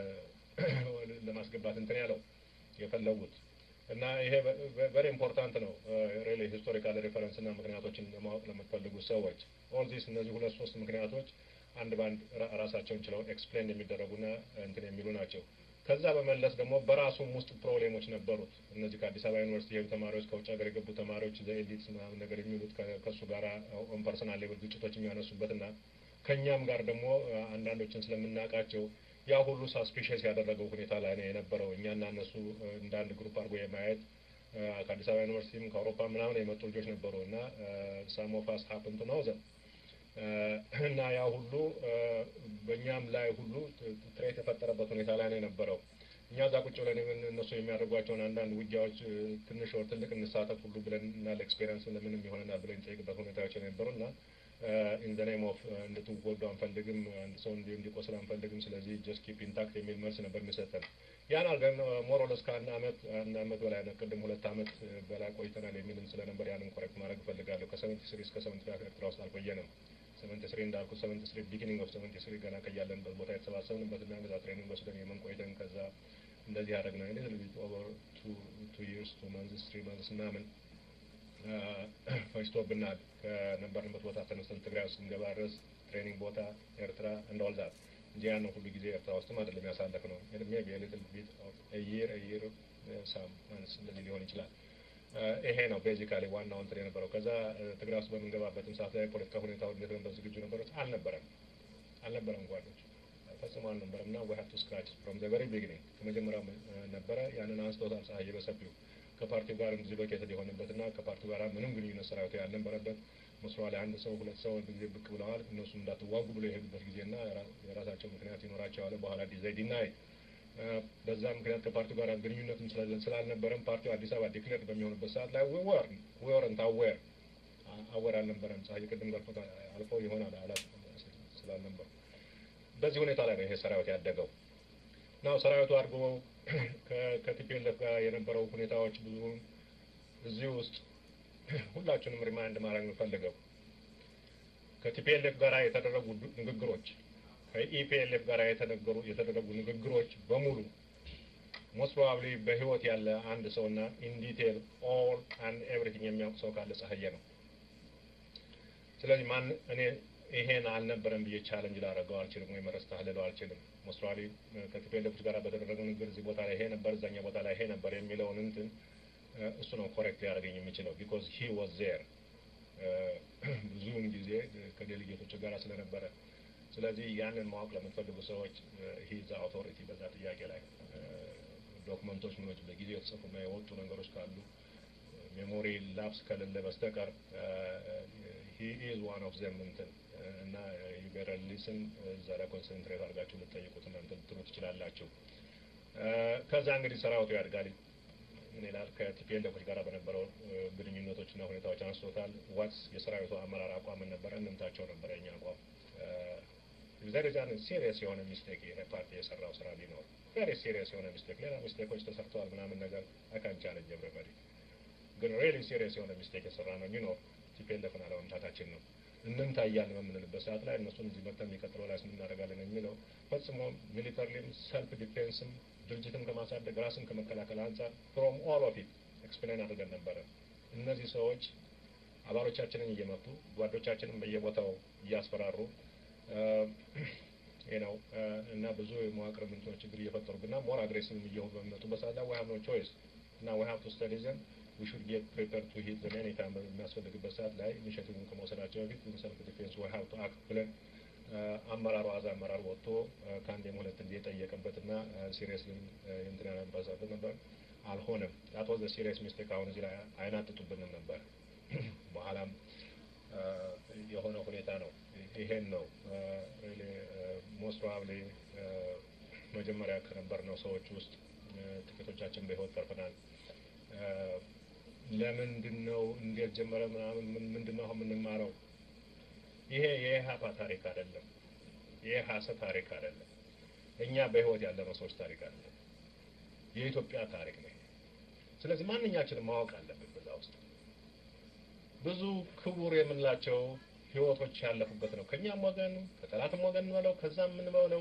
ለማስገባት እንትን ያለው የፈለጉት እና ይሄ ቨሪ ኢምፖርታንት ነው ሪሊ ሂስቶሪካል ሬፈረንስ እና ምክንያቶችን ለማወቅ ለምትፈልጉ ሰዎች ኦል ዚስ እነዚህ ሁለት ሶስት ምክንያቶች አንድ በአንድ ራሳቸውን ችለው ኤክስፕሌን የሚደረጉና እንትን የሚሉ ናቸው። ከዛ በመለስ ደግሞ በራሱም ውስጥ ፕሮብሌሞች ነበሩት። እነዚህ ከአዲስ አበባ ዩኒቨርሲቲ የሄዱ ተማሪዎች፣ ከውጭ ሀገር የገቡ ተማሪዎች ዘኤሊትስ ምናምን ነገር የሚሉት ከእሱ ጋር ኦን ፐርሰናል ሌቭል ግጭቶች የሚያነሱበትና ከእኛም ጋር ደግሞ አንዳንዶችን ስለምናውቃቸው ያ ሁሉ ሳስፒሽስ ያደረገው ሁኔታ ላይ ነው የነበረው። እኛና እነሱ እንደ አንድ ግሩፕ አድርጎ የማየት ከአዲስ አበባ ዩኒቨርሲቲም ከአውሮፓ ምናምን የመጡ ልጆች ነበሩ እና ሳሞፋስ ሀፕንቱ ነው ዘ እና ያ ሁሉ በእኛም ላይ ሁሉ ትሬት የፈጠረበት ሁኔታ ላይ ነው የነበረው። እኛ እዛ ቁጭ ብለን እነሱ የሚያደርጓቸውን አንዳንድ ውጊያዎች ትንሽ ወር ትልቅ እንሳተፍ ሁሉ ብለን እና ለኤክስፔሪንስ ለምንም ይሆነናል ብለን እንጠይቅበት ሁኔታዎች የነበሩ እና ኢን ዘ ኔም ኦፍ እንድትጎዱ አንፈልግም፣ አንድ ሰው እንዲ እንዲቆስል አንፈልግም፣ ስለዚህ ጀስት ኪፕ ኢንታክት የሚል መልስ ነበር የሚሰጠን። ያን አልገን ሞሮለስ ከአንድ አመት አንድ አመት በላይ ቅድም ሁለት አመት በላይ ቆይተናል የሚልም ስለነበር ያንን ኮሬክት ማድረግ እፈልጋለሁ። ከሰቨንቲ ስሪ እስከ ሰቨንቲ ፋይቭ ኤርትራ ውስጥ አልቆየንም። ሰቨንቲ ስሪ እንዳልኩ ሰቨንቲ ስሪ ቢጊኒንግ ኦፍ ሰቨንቲ ስሪ ገና ከያለንበት ቦታ የተሰባሰብንበት እና እንደዛ ትሬኒንግ ወስደን የመን ቆይተን ከዛ እንደዚህ ያደረግ ነው ሊትል ቢት ኦቨር ቱ ይርስ ቱ መንዝስ ትሪ መንዝስ ምናምን ፈጅቶብናል። ከነበርንበት ቦታ ተነስተን ትግራይ ውስጥ ስንገባ ድረስ ትሬኒንግ ቦታ ኤርትራ እንደወልዛት እንጂ ያንን ሁሉ ጊዜ ኤርትራ ውስጥም አይደለም ያሳለፍ ነው። ሜቢ ሊትል ቢት የር የር ሳም ማንስ እንደዚህ ሊሆን ይችላል። ይሄ ነው ቤዚካሊ ዋናው እንትን የነበረው። ከዛ ትግራይ ውስጥ በምንገባበትም ሰዓት ላይ ፖለቲካ ሁኔታው እንዴት ነበር? ዝግጁ ነበሮች? አልነበረም አልነበረም ጓዶች ፈጽሞ አልነበረም እና ዊ ሀቭ ቱ ስክራች ፍሮም ዘ ቨሪ ቢጊኒንግ ከመጀመሪያው ነበረ። ያንን አንስቶታል ፀሐይ በሰፊው ከፓርቲው ጋር እንደዚህ ሎኬትድ የሆነበት እና ከፓርቲው ጋር ምንም ግንኙነት ሰራዊቱ ያልነበረበት መስሯ ላይ አንድ ሰው ሁለት ሰው ጊዜ ብቅ ብለዋል። እነሱም እንዳትዋጉ ብሎ የሄዱበት ጊዜና የራሳቸው ምክንያት ይኖራቸዋል። በኋላ ዲዛይድ ዲናይ በዛ ምክንያት ከፓርቲው ጋር ግንኙነትም ስላልነበረም ፓርቲው አዲስ አበባ ዲክሌር በሚሆንበት ሰዓት ላይ ወር ወረንት አዌር አዌር አልነበረም። ፀሐይ ቅድም ገልፎት አልፎ ይሆናል አላት ስላልነበሩ በዚህ ሁኔታ ላይ ነው ይሄ ሰራዊት ያደገው። ናው ሰራዊቱ አድርጎ ከቲፒኤልኤፍ ጋር የነበረው ሁኔታዎች ብዙ እዚህ ውስጥ ሁላችንም ሪማይንድ ማድረግ የምፈልገው ከቲፒኤልኤፍ ጋር የተደረጉ ንግግሮች ከኢፒኤልኤፍ ጋር የተነገሩ የተደረጉ ንግግሮች በሙሉ ሞስት ፕሮባብሊ በህይወት ያለ አንድ ሰው እና ኢን ዲቴል ኦል አንድ ኤቭሪቲንግ የሚያውቅ ሰው ካለ ፀሐየ ነው። ስለዚህ ማን እኔ ይሄን አልነበረም ብዬ ቻለንጅ ላደረገው አልችልም፣ ወይም ረስተህ ልለው አልችልም። ሞስት ፕሮባብሊ ከቲፒኤልኤፎች ጋር በተደረገው ንግግር እዚህ ቦታ ላይ ይሄ ነበር፣ እዛኛ ቦታ ላይ ይሄ ነበር የሚለውን እንትን እሱ ነው ኮሬክት ሊያደርገኝ የሚችለው ቢኮዝ ሂ ዋዝ ዜር ብዙውን ጊዜ ከዴሊጌቶች ጋር ስለነበረ ስለዚህ ያንን ማወቅ ለምትፈልጉ ሰዎች ሂዝ አውቶሪቲ በዛ ጥያቄ ላይ ዶክመንቶች ምኖች በጊዜ የተጽፉና የወጡ ነገሮች ካሉ ሜሞሪ ላፕስ ከሌለ በስተቀር ሂ ኢዝ ዋን ኦፍ ዘም እንትን እና ዩቤረል ሊስን እዛ ላይ ኮንሰንትሬት አድርጋችሁ ልጠይቁት እናንተ ልትሉ ትችላላችሁ። ከዛ እንግዲህ ሰራዊቱ ያድጋል። ምን ይላል? ከቲፒኤልኤፎች ጋር በነበረው ግንኙነቶችና ሁኔታዎች አንስቶታል። ዋትስ የሰራዊቱ አመራር አቋም ምን ነበረ? እንምታቸው ነበረ የኛ አቋም ዘሪዛን ሲሪየስ የሆነ ሚስቴክ ይሄ ፓርቲ የሰራው ስራ ቢኖር ቬሪ ሲሪየስ የሆነ ሚስቴክ፣ ሌላ ሚስቴኮች ተሰርተዋል ምናምን ነገር አካን ቻለንጅ ኤቭሪባዲ ግን ሪሊ ሲሪየስ የሆነ ሚስቴክ የሰራ ነው ቢኖር ቲፒኤልኤፍን አለመምታታችን ነው። እንምታ እያልን በምንልበት ሰዓት ላይ እነሱን እዚህ መጥተን የሚቀጥለው ላይ እናደርጋለን የሚለው ፈጽሞ ሚሊተሪም ሰልፍ ዲፌንስም ድርጅትን ከማሳደግ ራስን ከመከላከል አንጻር ፍሮም ኦል ኦፍ ኢት ኤክስፕሌን አድርገን ነበረ። እነዚህ ሰዎች አባሎቻችንን እየመቱ ጓዶቻችንን በየቦታው እያስፈራሩ ነው እና ብዙ የመዋቅር ምንቶች ችግር እየፈጠሩብና ሞር አግሬሲቭ እየሆኑ በሚመጡበት ሰዓት ላይ ዊ ሃቭ ኖ ቾይስ እና ዊ ሃቭ ቱ ስተዲ ዘም ዊ ሹድ ጌት ፕሪፐር ቱ ሂት ዘም ኤኒ ታይም በሚያስፈልግበት ሰዓት ላይ ኢኒሽቲቭን ከመውሰዳቸው በፊት ኢን ሰልፍ ዲፌንስ ዊ ሃቭ ቱ አክት ብለን አመራሩ አዛ አመራር ወጥቶ ከአንዴም ሁለት ጊዜ የጠየቀበትና ሲሪየስሊ እንትን ያነባሳበት ነበር። አልሆነም። ዳት ዋዝ ሲሪየስ ሚስቴክ። አሁን እዚህ ላይ አይናጥጡብንም ነበር። በኋላም የሆነ ሁኔታ ነው። ይሄን ነው ሪሊ ሞስት ፕሮባብሊ መጀመሪያ ከነበርነው ሰዎች ውስጥ ጥቂቶቻችን በህይወት ተርፈናል። ለምንድን ነው እንዴት ጀመረ ምናምን ምንድን ነው የምንማረው? ይሄ የኢህአፓ ታሪክ አይደለም። የኢህአሰ ታሪክ አይደለም። እኛ በህይወት ያለነው ሰዎች ታሪክ አይደለም። የኢትዮጵያ ታሪክ ነው። ስለዚህ ማንኛችንም ማወቅ አለብን። በዛ ውስጥ ብዙ ክቡር የምንላቸው ህይወቶች ያለፉበት ነው። ከኛም ወገን ከጠላትም ወገን በለው ከዛም የምንበለው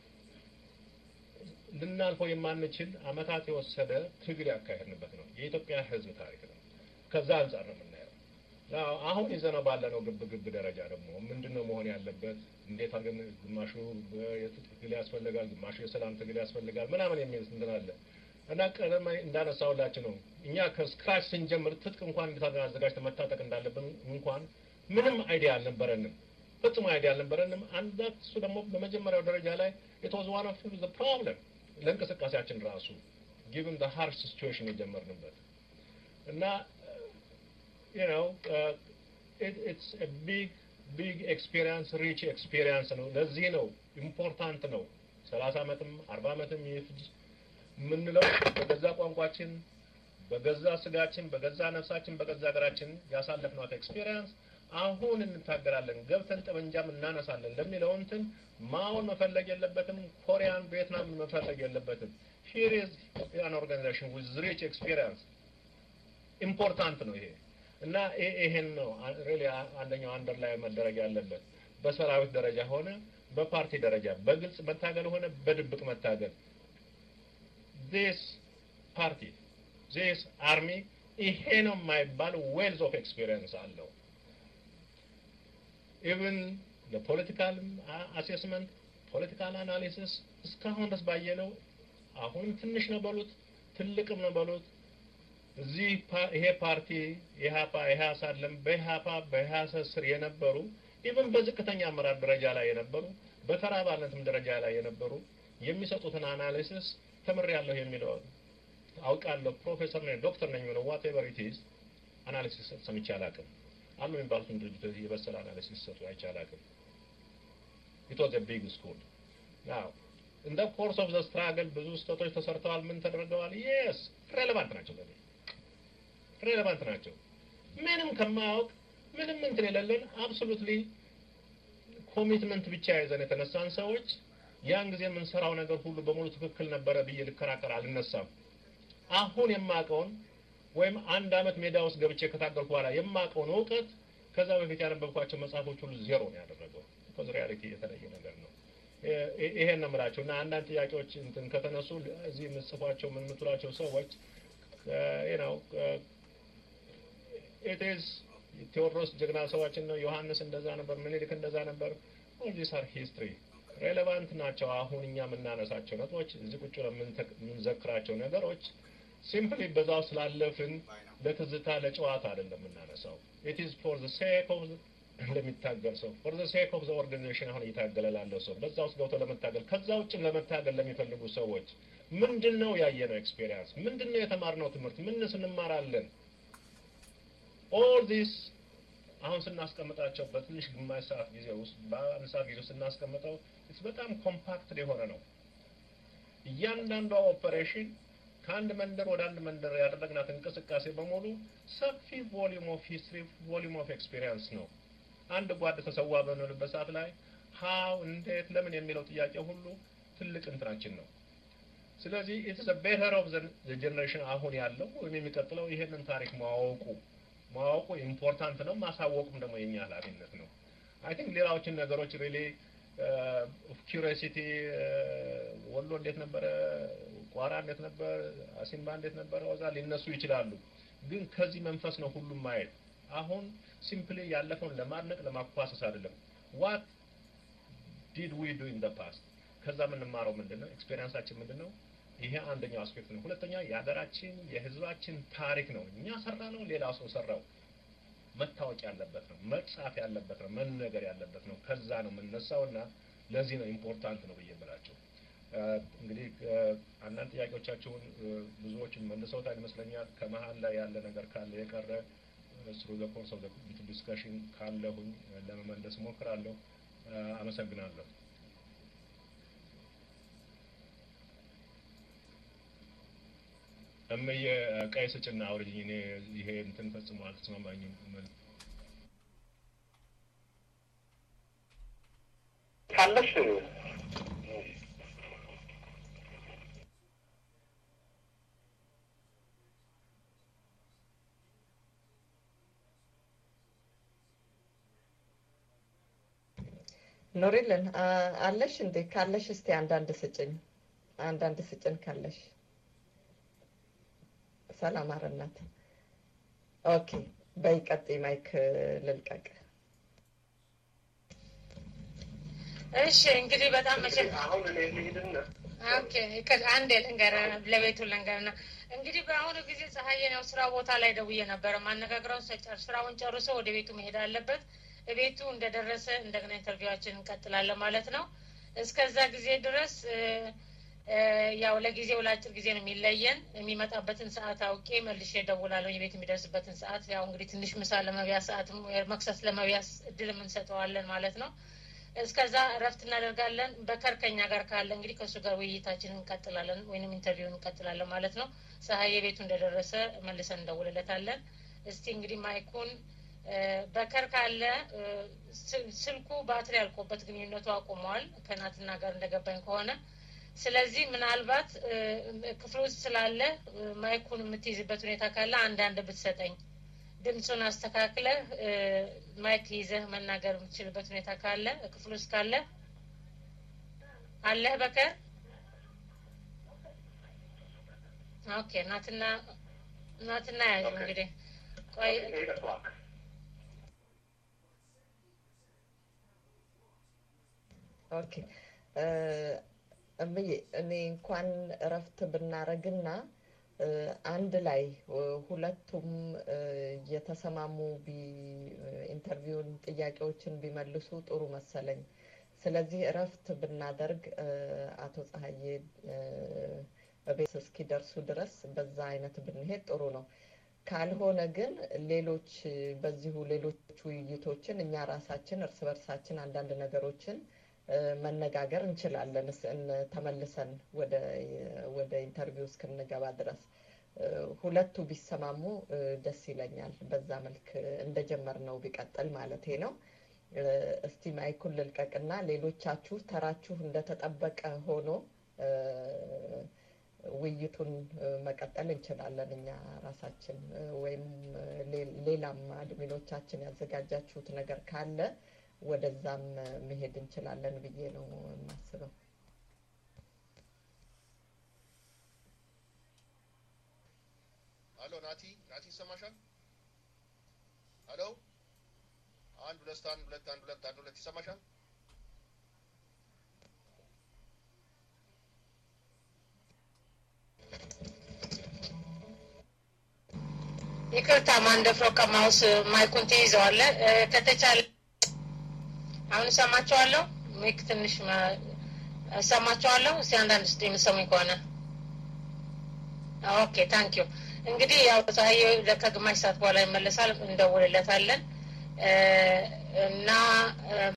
ልናልፈው የማንችል አመታት የወሰደ ትግል ያካሄድንበት ነው። የኢትዮጵያ ህዝብ ታሪክ ነው። ከዛ አንጻር ነው የምናየው። አሁን ይዘነው ባለነው ግብ ግብ ደረጃ ደግሞ ምንድን ነው መሆን ያለበት? እንዴት አድርገን ግማሹ የትጥቅ ትግል ያስፈልጋል፣ ግማሹ የሰላም ትግል ያስፈልጋል ምናምን የሚል እንትን አለ እና ቀደም እንዳነሳሁላችሁ ነው እኛ ከስክራች ስንጀምር ትጥቅ እንኳን እንዴት አድርገን አዘጋጅተን መታጠቅ እንዳለብን እንኳን ምንም አይዲያ አልነበረንም። ፈጽሞ አይዲያ አልነበረንም። አንድ እሱ ደግሞ በመጀመሪያው ደረጃ ላይ ኢትዋዝ ዋን ኦፍ ዘ ፕሮብለም ለእንቅስቃሴያችን ራሱ ጊቭን ዘ ሃርሽ ሲቹዌሽን የጀመርንበት እና you know uh, it, it's a big big experience rich experience ነው። ለዚህ ነው ኢምፖርታንት ነው። ሰላሳ አመትም አርባ አመትም ይፍጅ የምንለው በገዛ ቋንቋችን በገዛ ስጋችን በገዛ ነፍሳችን በገዛ ሀገራችን ያሳለፍናት ኤክስፒሪየንስ አሁን እንታገራለን ገብተን ጠመንጃም እናነሳለን ለሚለው እንትን ማውን መፈለግ የለበትም። ኮሪያን ቪየትናም መፈለግ የለበትም። ሂር ኢዝ ያን ኦርጋናይዜሽን ዊዝ ሪች ኤክስፒሪየንስ ኢምፖርታንት ነው ይሄ እና ይሄን ነው ሪሊ አንደኛው አንደር ላይ መደረግ ያለበት በሰራዊት ደረጃ ሆነ በፓርቲ ደረጃ በግልጽ መታገል ሆነ በድብቅ መታገል ዚስ ፓርቲ ዚስ አርሚ ይሄ ነው የማይባል ዌልዝ ኦፍ ኤክስፒሪየንስ አለው። ኢቭን ለፖለቲካል አሴስመንት ፖለቲካል አናሊሲስ እስካሁን ድረስ ባየነው አሁንም ትንሽ ነው በሉት ትልቅም ነው በሉት እዚህ ይሄ ፓርቲ ኢህአፓ ኢህአስ አለም በኢህአፓ በኢህአስ ስር የነበሩ ኢቭን በዝቅተኛ አመራር ደረጃ ላይ የነበሩ በተራ አባልነትም ደረጃ ላይ የነበሩ የሚሰጡትን አናሊሲስ ተምሬያለሁ የሚለው አውቃለሁ፣ ፕሮፌሰር ነኝ፣ ዶክተር ነኝ የሚለው ዋቴቨር ኢት ኢዝ አናሊሲስ ሰምቼ አላውቅም። አሉ የሚባሉትን ድርጅቶች የበሰለ አናሊሲስ ሰጡ አይቼ አላውቅም። ኢት ዋዝ ቢግ ስኩል ናው እንደ ኮርስ ኦፍ ዘ ስትራግል ብዙ ስህተቶች ተሰርተዋል። ምን ተደርገዋል? የስ ሬሌቫንት ናቸው ለኔ ሬሌቫንት ናቸው። ምንም ከማያውቅ ምንም እንትን የሌለን አብሶሉትሊ ኮሚትመንት ብቻ ይዘን የተነሳን ሰዎች ያን ጊዜ የምንሰራው ነገር ሁሉ በሙሉ ትክክል ነበረ ብዬ ልከራከር አልነሳም። አሁን የማውቀውን ወይም አንድ አመት ሜዳ ውስጥ ገብቼ ከታገልኩ በኋላ የማውቀውን እውቀት ከዛ በፊት ያነበብኳቸው መጽሐፎች ሁሉ ዜሮ ነው ያደረገው። ቢኮዝ ሪያሊቲ የተለየ ነገር ነው። ይሄን ነው የምላቸው እና አንዳንድ ጥያቄዎች እንትን ከተነሱ እዚህ የምጽፏቸው ምን የምትሏቸው ሰዎች ነው ኢትዝ ቴዎድሮስ ጀግና ሰዋችን ነው፣ ዮሐንስ እንደዛ ነበር፣ ምኒልክ እንደዛ ነበር። ኦል ዲስ አር ሂስትሪ ሬሌቫንት ናቸው። አሁን እኛ የምናነሳቸው ነጥቦች እዚህ ቁጭ ብለን የምንዘክራቸው ነገሮች ሲምፕሊ በዛው ስላለፍን ለትዝታ ለጨዋታ አይደለም የምናነሳው። ኢት ኢዝ ፎር ዘ ሴክ ኦፍ ለሚታገል ሰው ፎር ዘ ሴክ ኦፍ ዘ ኦርጋናይዜሽን አሁን እየታገለ ላለው ሰው በዛ ውስጥ ገብቶ ለመታገል ከዛ ውጭም ለመታገል ለሚፈልጉ ሰዎች ምንድን ነው ያየነው ኤክስፔሪንስ? ምንድን ነው የተማርነው ትምህርት? ምንስ እንማራለን? ኦል ዲስ አሁን ስናስቀምጣቸው በትንሽ ግማሽ ሰዓት ጊዜ ውስጥ በአንድ ሰዓት ጊዜ ውስጥ ስናስቀምጠው በጣም ኮምፓክት የሆነ ነው። እያንዳንዷ ኦፐሬሽን ከአንድ መንደር ወደ አንድ መንደር ያደረግናት እንቅስቃሴ በሙሉ ሰፊ ቮሊዩም ኦፍ ሂስትሪ ቮሊዩም ኦፍ ኤክስፔሪንስ ነው። አንድ ጓድ ተሰዋ በምንልበት ሰዓት ላይ ሀው እንዴት ለምን የሚለው ጥያቄ ሁሉ ትልቅ እንትናችን ነው። ስለዚህ ኢትስ ቤተር ኦፍ ዘ ጀኔሬሽን አሁን ያለው ወይም የሚቀጥለው ይሄንን ታሪክ ማወቁ ማወቁ ኢምፖርታንት ነው። ማሳወቁም ደግሞ የኛ ኃላፊነት ነው። አይ ቲንክ ሌላዎችን ነገሮች ሪሊ ኪሪሲቲ ወሎ እንዴት ነበረ፣ ቋራ እንዴት ነበር፣ አሲምባ እንዴት ነበረ፣ ወዛ ሊነሱ ይችላሉ። ግን ከዚህ መንፈስ ነው ሁሉም ማየት። አሁን ሲምፕሊ ያለፈውን ለማድነቅ ለማኳሰስ አይደለም። ዋት ዲድ ዊ ዱ ኢን ዘ ፓስት ከዛ የምንማረው ምንድን ነው? ኤክስፔሪንሳችን ምንድን ነው? ይሄ አንደኛው አስፔክት ነው። ሁለተኛ የሀገራችን የህዝባችን ታሪክ ነው። እኛ ሰራ ነው፣ ሌላ ሰው ሰራው መታወቅ ያለበት ነው፣ መጻፍ ያለበት ነው፣ መነገር ያለበት ነው። ከዛ ነው የምነሳው እና ለዚህ ነው ኢምፖርታንት ነው ብዬ የምላቸው። እንግዲህ አንዳንድ ጥያቄዎቻችሁን ብዙዎችን መልሰውታል ይመስለኛል። ከመሀል ላይ ያለ ነገር ካለ የቀረ ስሩ ዘ ኮርስ ኦፍ ዘ ዲስከሽን ካለሁኝ ለመመለስ እሞክራለሁ። አመሰግናለሁ። እምዬ ቀይ ስጭና አውርጅኝ። እኔ ይሄ እንትን ፈጽሞ አልተስማማኝም። ካለሽ ኑሪልን አለሽ እንዴ? ካለሽ እስቲ አንዳንድ ስጭኝ፣ አንዳንድ ስጭን ካለሽ። ሰላም አረናት። ኦኬ በይ ቀጥይ፣ ማይክ ልልቀቅ። እሺ እንግዲህ በጣም መቼም አሁን እኔ ልሂድና ኦኬ ይቅር፣ አንዴ ልንገር ለቤቱ ልንገርና እንግዲህ በአሁኑ ጊዜ ፀሐዬን ያው ስራ ቦታ ላይ ደውዬ ነበረ ማነጋግረው ሰጨር ስራውን ጨርሶ ወደ ቤቱ መሄድ አለበት። ቤቱ እንደደረሰ እንደገና ኢንተርቪዋችን እንቀጥላለን ማለት ነው። እስከዛ ጊዜ ድረስ ያው ለጊዜው ለአጭር ጊዜ ነው የሚለየን። የሚመጣበትን ሰዓት አውቄ መልሼ እደውላለሁ። የቤት የሚደርስበትን ሰዓት ያው እንግዲህ ትንሽ ምሳ ለመብያ ሰዓትም መክሰስ ለመብያ እድል የምንሰጠዋለን ማለት ነው። እስከዛ እረፍት እናደርጋለን። በከር ከኛ ጋር ካለ እንግዲህ ከእሱ ጋር ውይይታችንን እንቀጥላለን ወይንም ኢንተርቪውን እንቀጥላለን ማለት ነው። ፀሐዬ ቤቱ እንደደረሰ መልሰን እንደውልለታለን። እስቲ እንግዲህ ማይኩን በከር ካለ ስልኩ ባትሪ ያልቆበት ግንኙነቱ አቁመዋል ከናትና ጋር እንደገባኝ ከሆነ ስለዚህ ምናልባት ክፍል ውስጥ ስላለ ማይኩን የምትይዝበት ሁኔታ ካለ አንዳንድ ብትሰጠኝ ድምፁን አስተካክለህ ማይክ ይዘህ መናገር የምትችልበት ሁኔታ ካለ ክፍል ውስጥ ካለ አለህ በከር ኦኬ ናትና ናትና ያዥ እንግዲህ ቆይ ኦኬ እምዬ እኔ እንኳን እረፍት ብናረግና አንድ ላይ ሁለቱም እየተሰማሙ ኢንተርቪውን ጥያቄዎችን ቢመልሱ ጥሩ መሰለኝ። ስለዚህ እረፍት ብናደርግ አቶ ፀሐዬ ቤት እስኪደርሱ ድረስ በዛ አይነት ብንሄድ ጥሩ ነው። ካልሆነ ግን ሌሎች በዚሁ ሌሎች ውይይቶችን እኛ ራሳችን እርስ በርሳችን አንዳንድ ነገሮችን መነጋገር እንችላለን ተመልሰን ወደ ኢንተርቪው እስክንገባ ድረስ ሁለቱ ቢሰማሙ ደስ ይለኛል። በዛ መልክ እንደጀመርነው ቢቀጥል ማለቴ ነው። እስቲ ማይኩን ልልቀቅና ሌሎቻችሁ ተራችሁ እንደተጠበቀ ሆኖ ውይይቱን መቀጠል እንችላለን እኛ ራሳችን ወይም ሌላም አድሚኖቻችን ያዘጋጃችሁት ነገር ካለ ወደዛም መሄድ እንችላለን ብዬ ነው የማስበው። አሎ ናቲ፣ ናቲ ይሰማሻል? አሎ አንድ ሁለት አንድ ሁለት አንድ ሁለት አንድ ሁለት ይሰማሻል? ይቅርታ ማንደፍሮ ከማውስ ማይኩን ትይዘዋለህ። እ፣ ከተቻለ አሁን እሰማቸዋለሁ። ሚክ ትንሽ መ- እሰማቸዋለሁ። እስቲ አንዳንድ ስ የምሰሙኝ ከሆነ ኦኬ ታንክ ዩ። እንግዲህ ያው ፀሐይ ከግማሽ ሰዓት በኋላ ይመለሳል፣ እንደውልለታለን እ፣ እና እ፣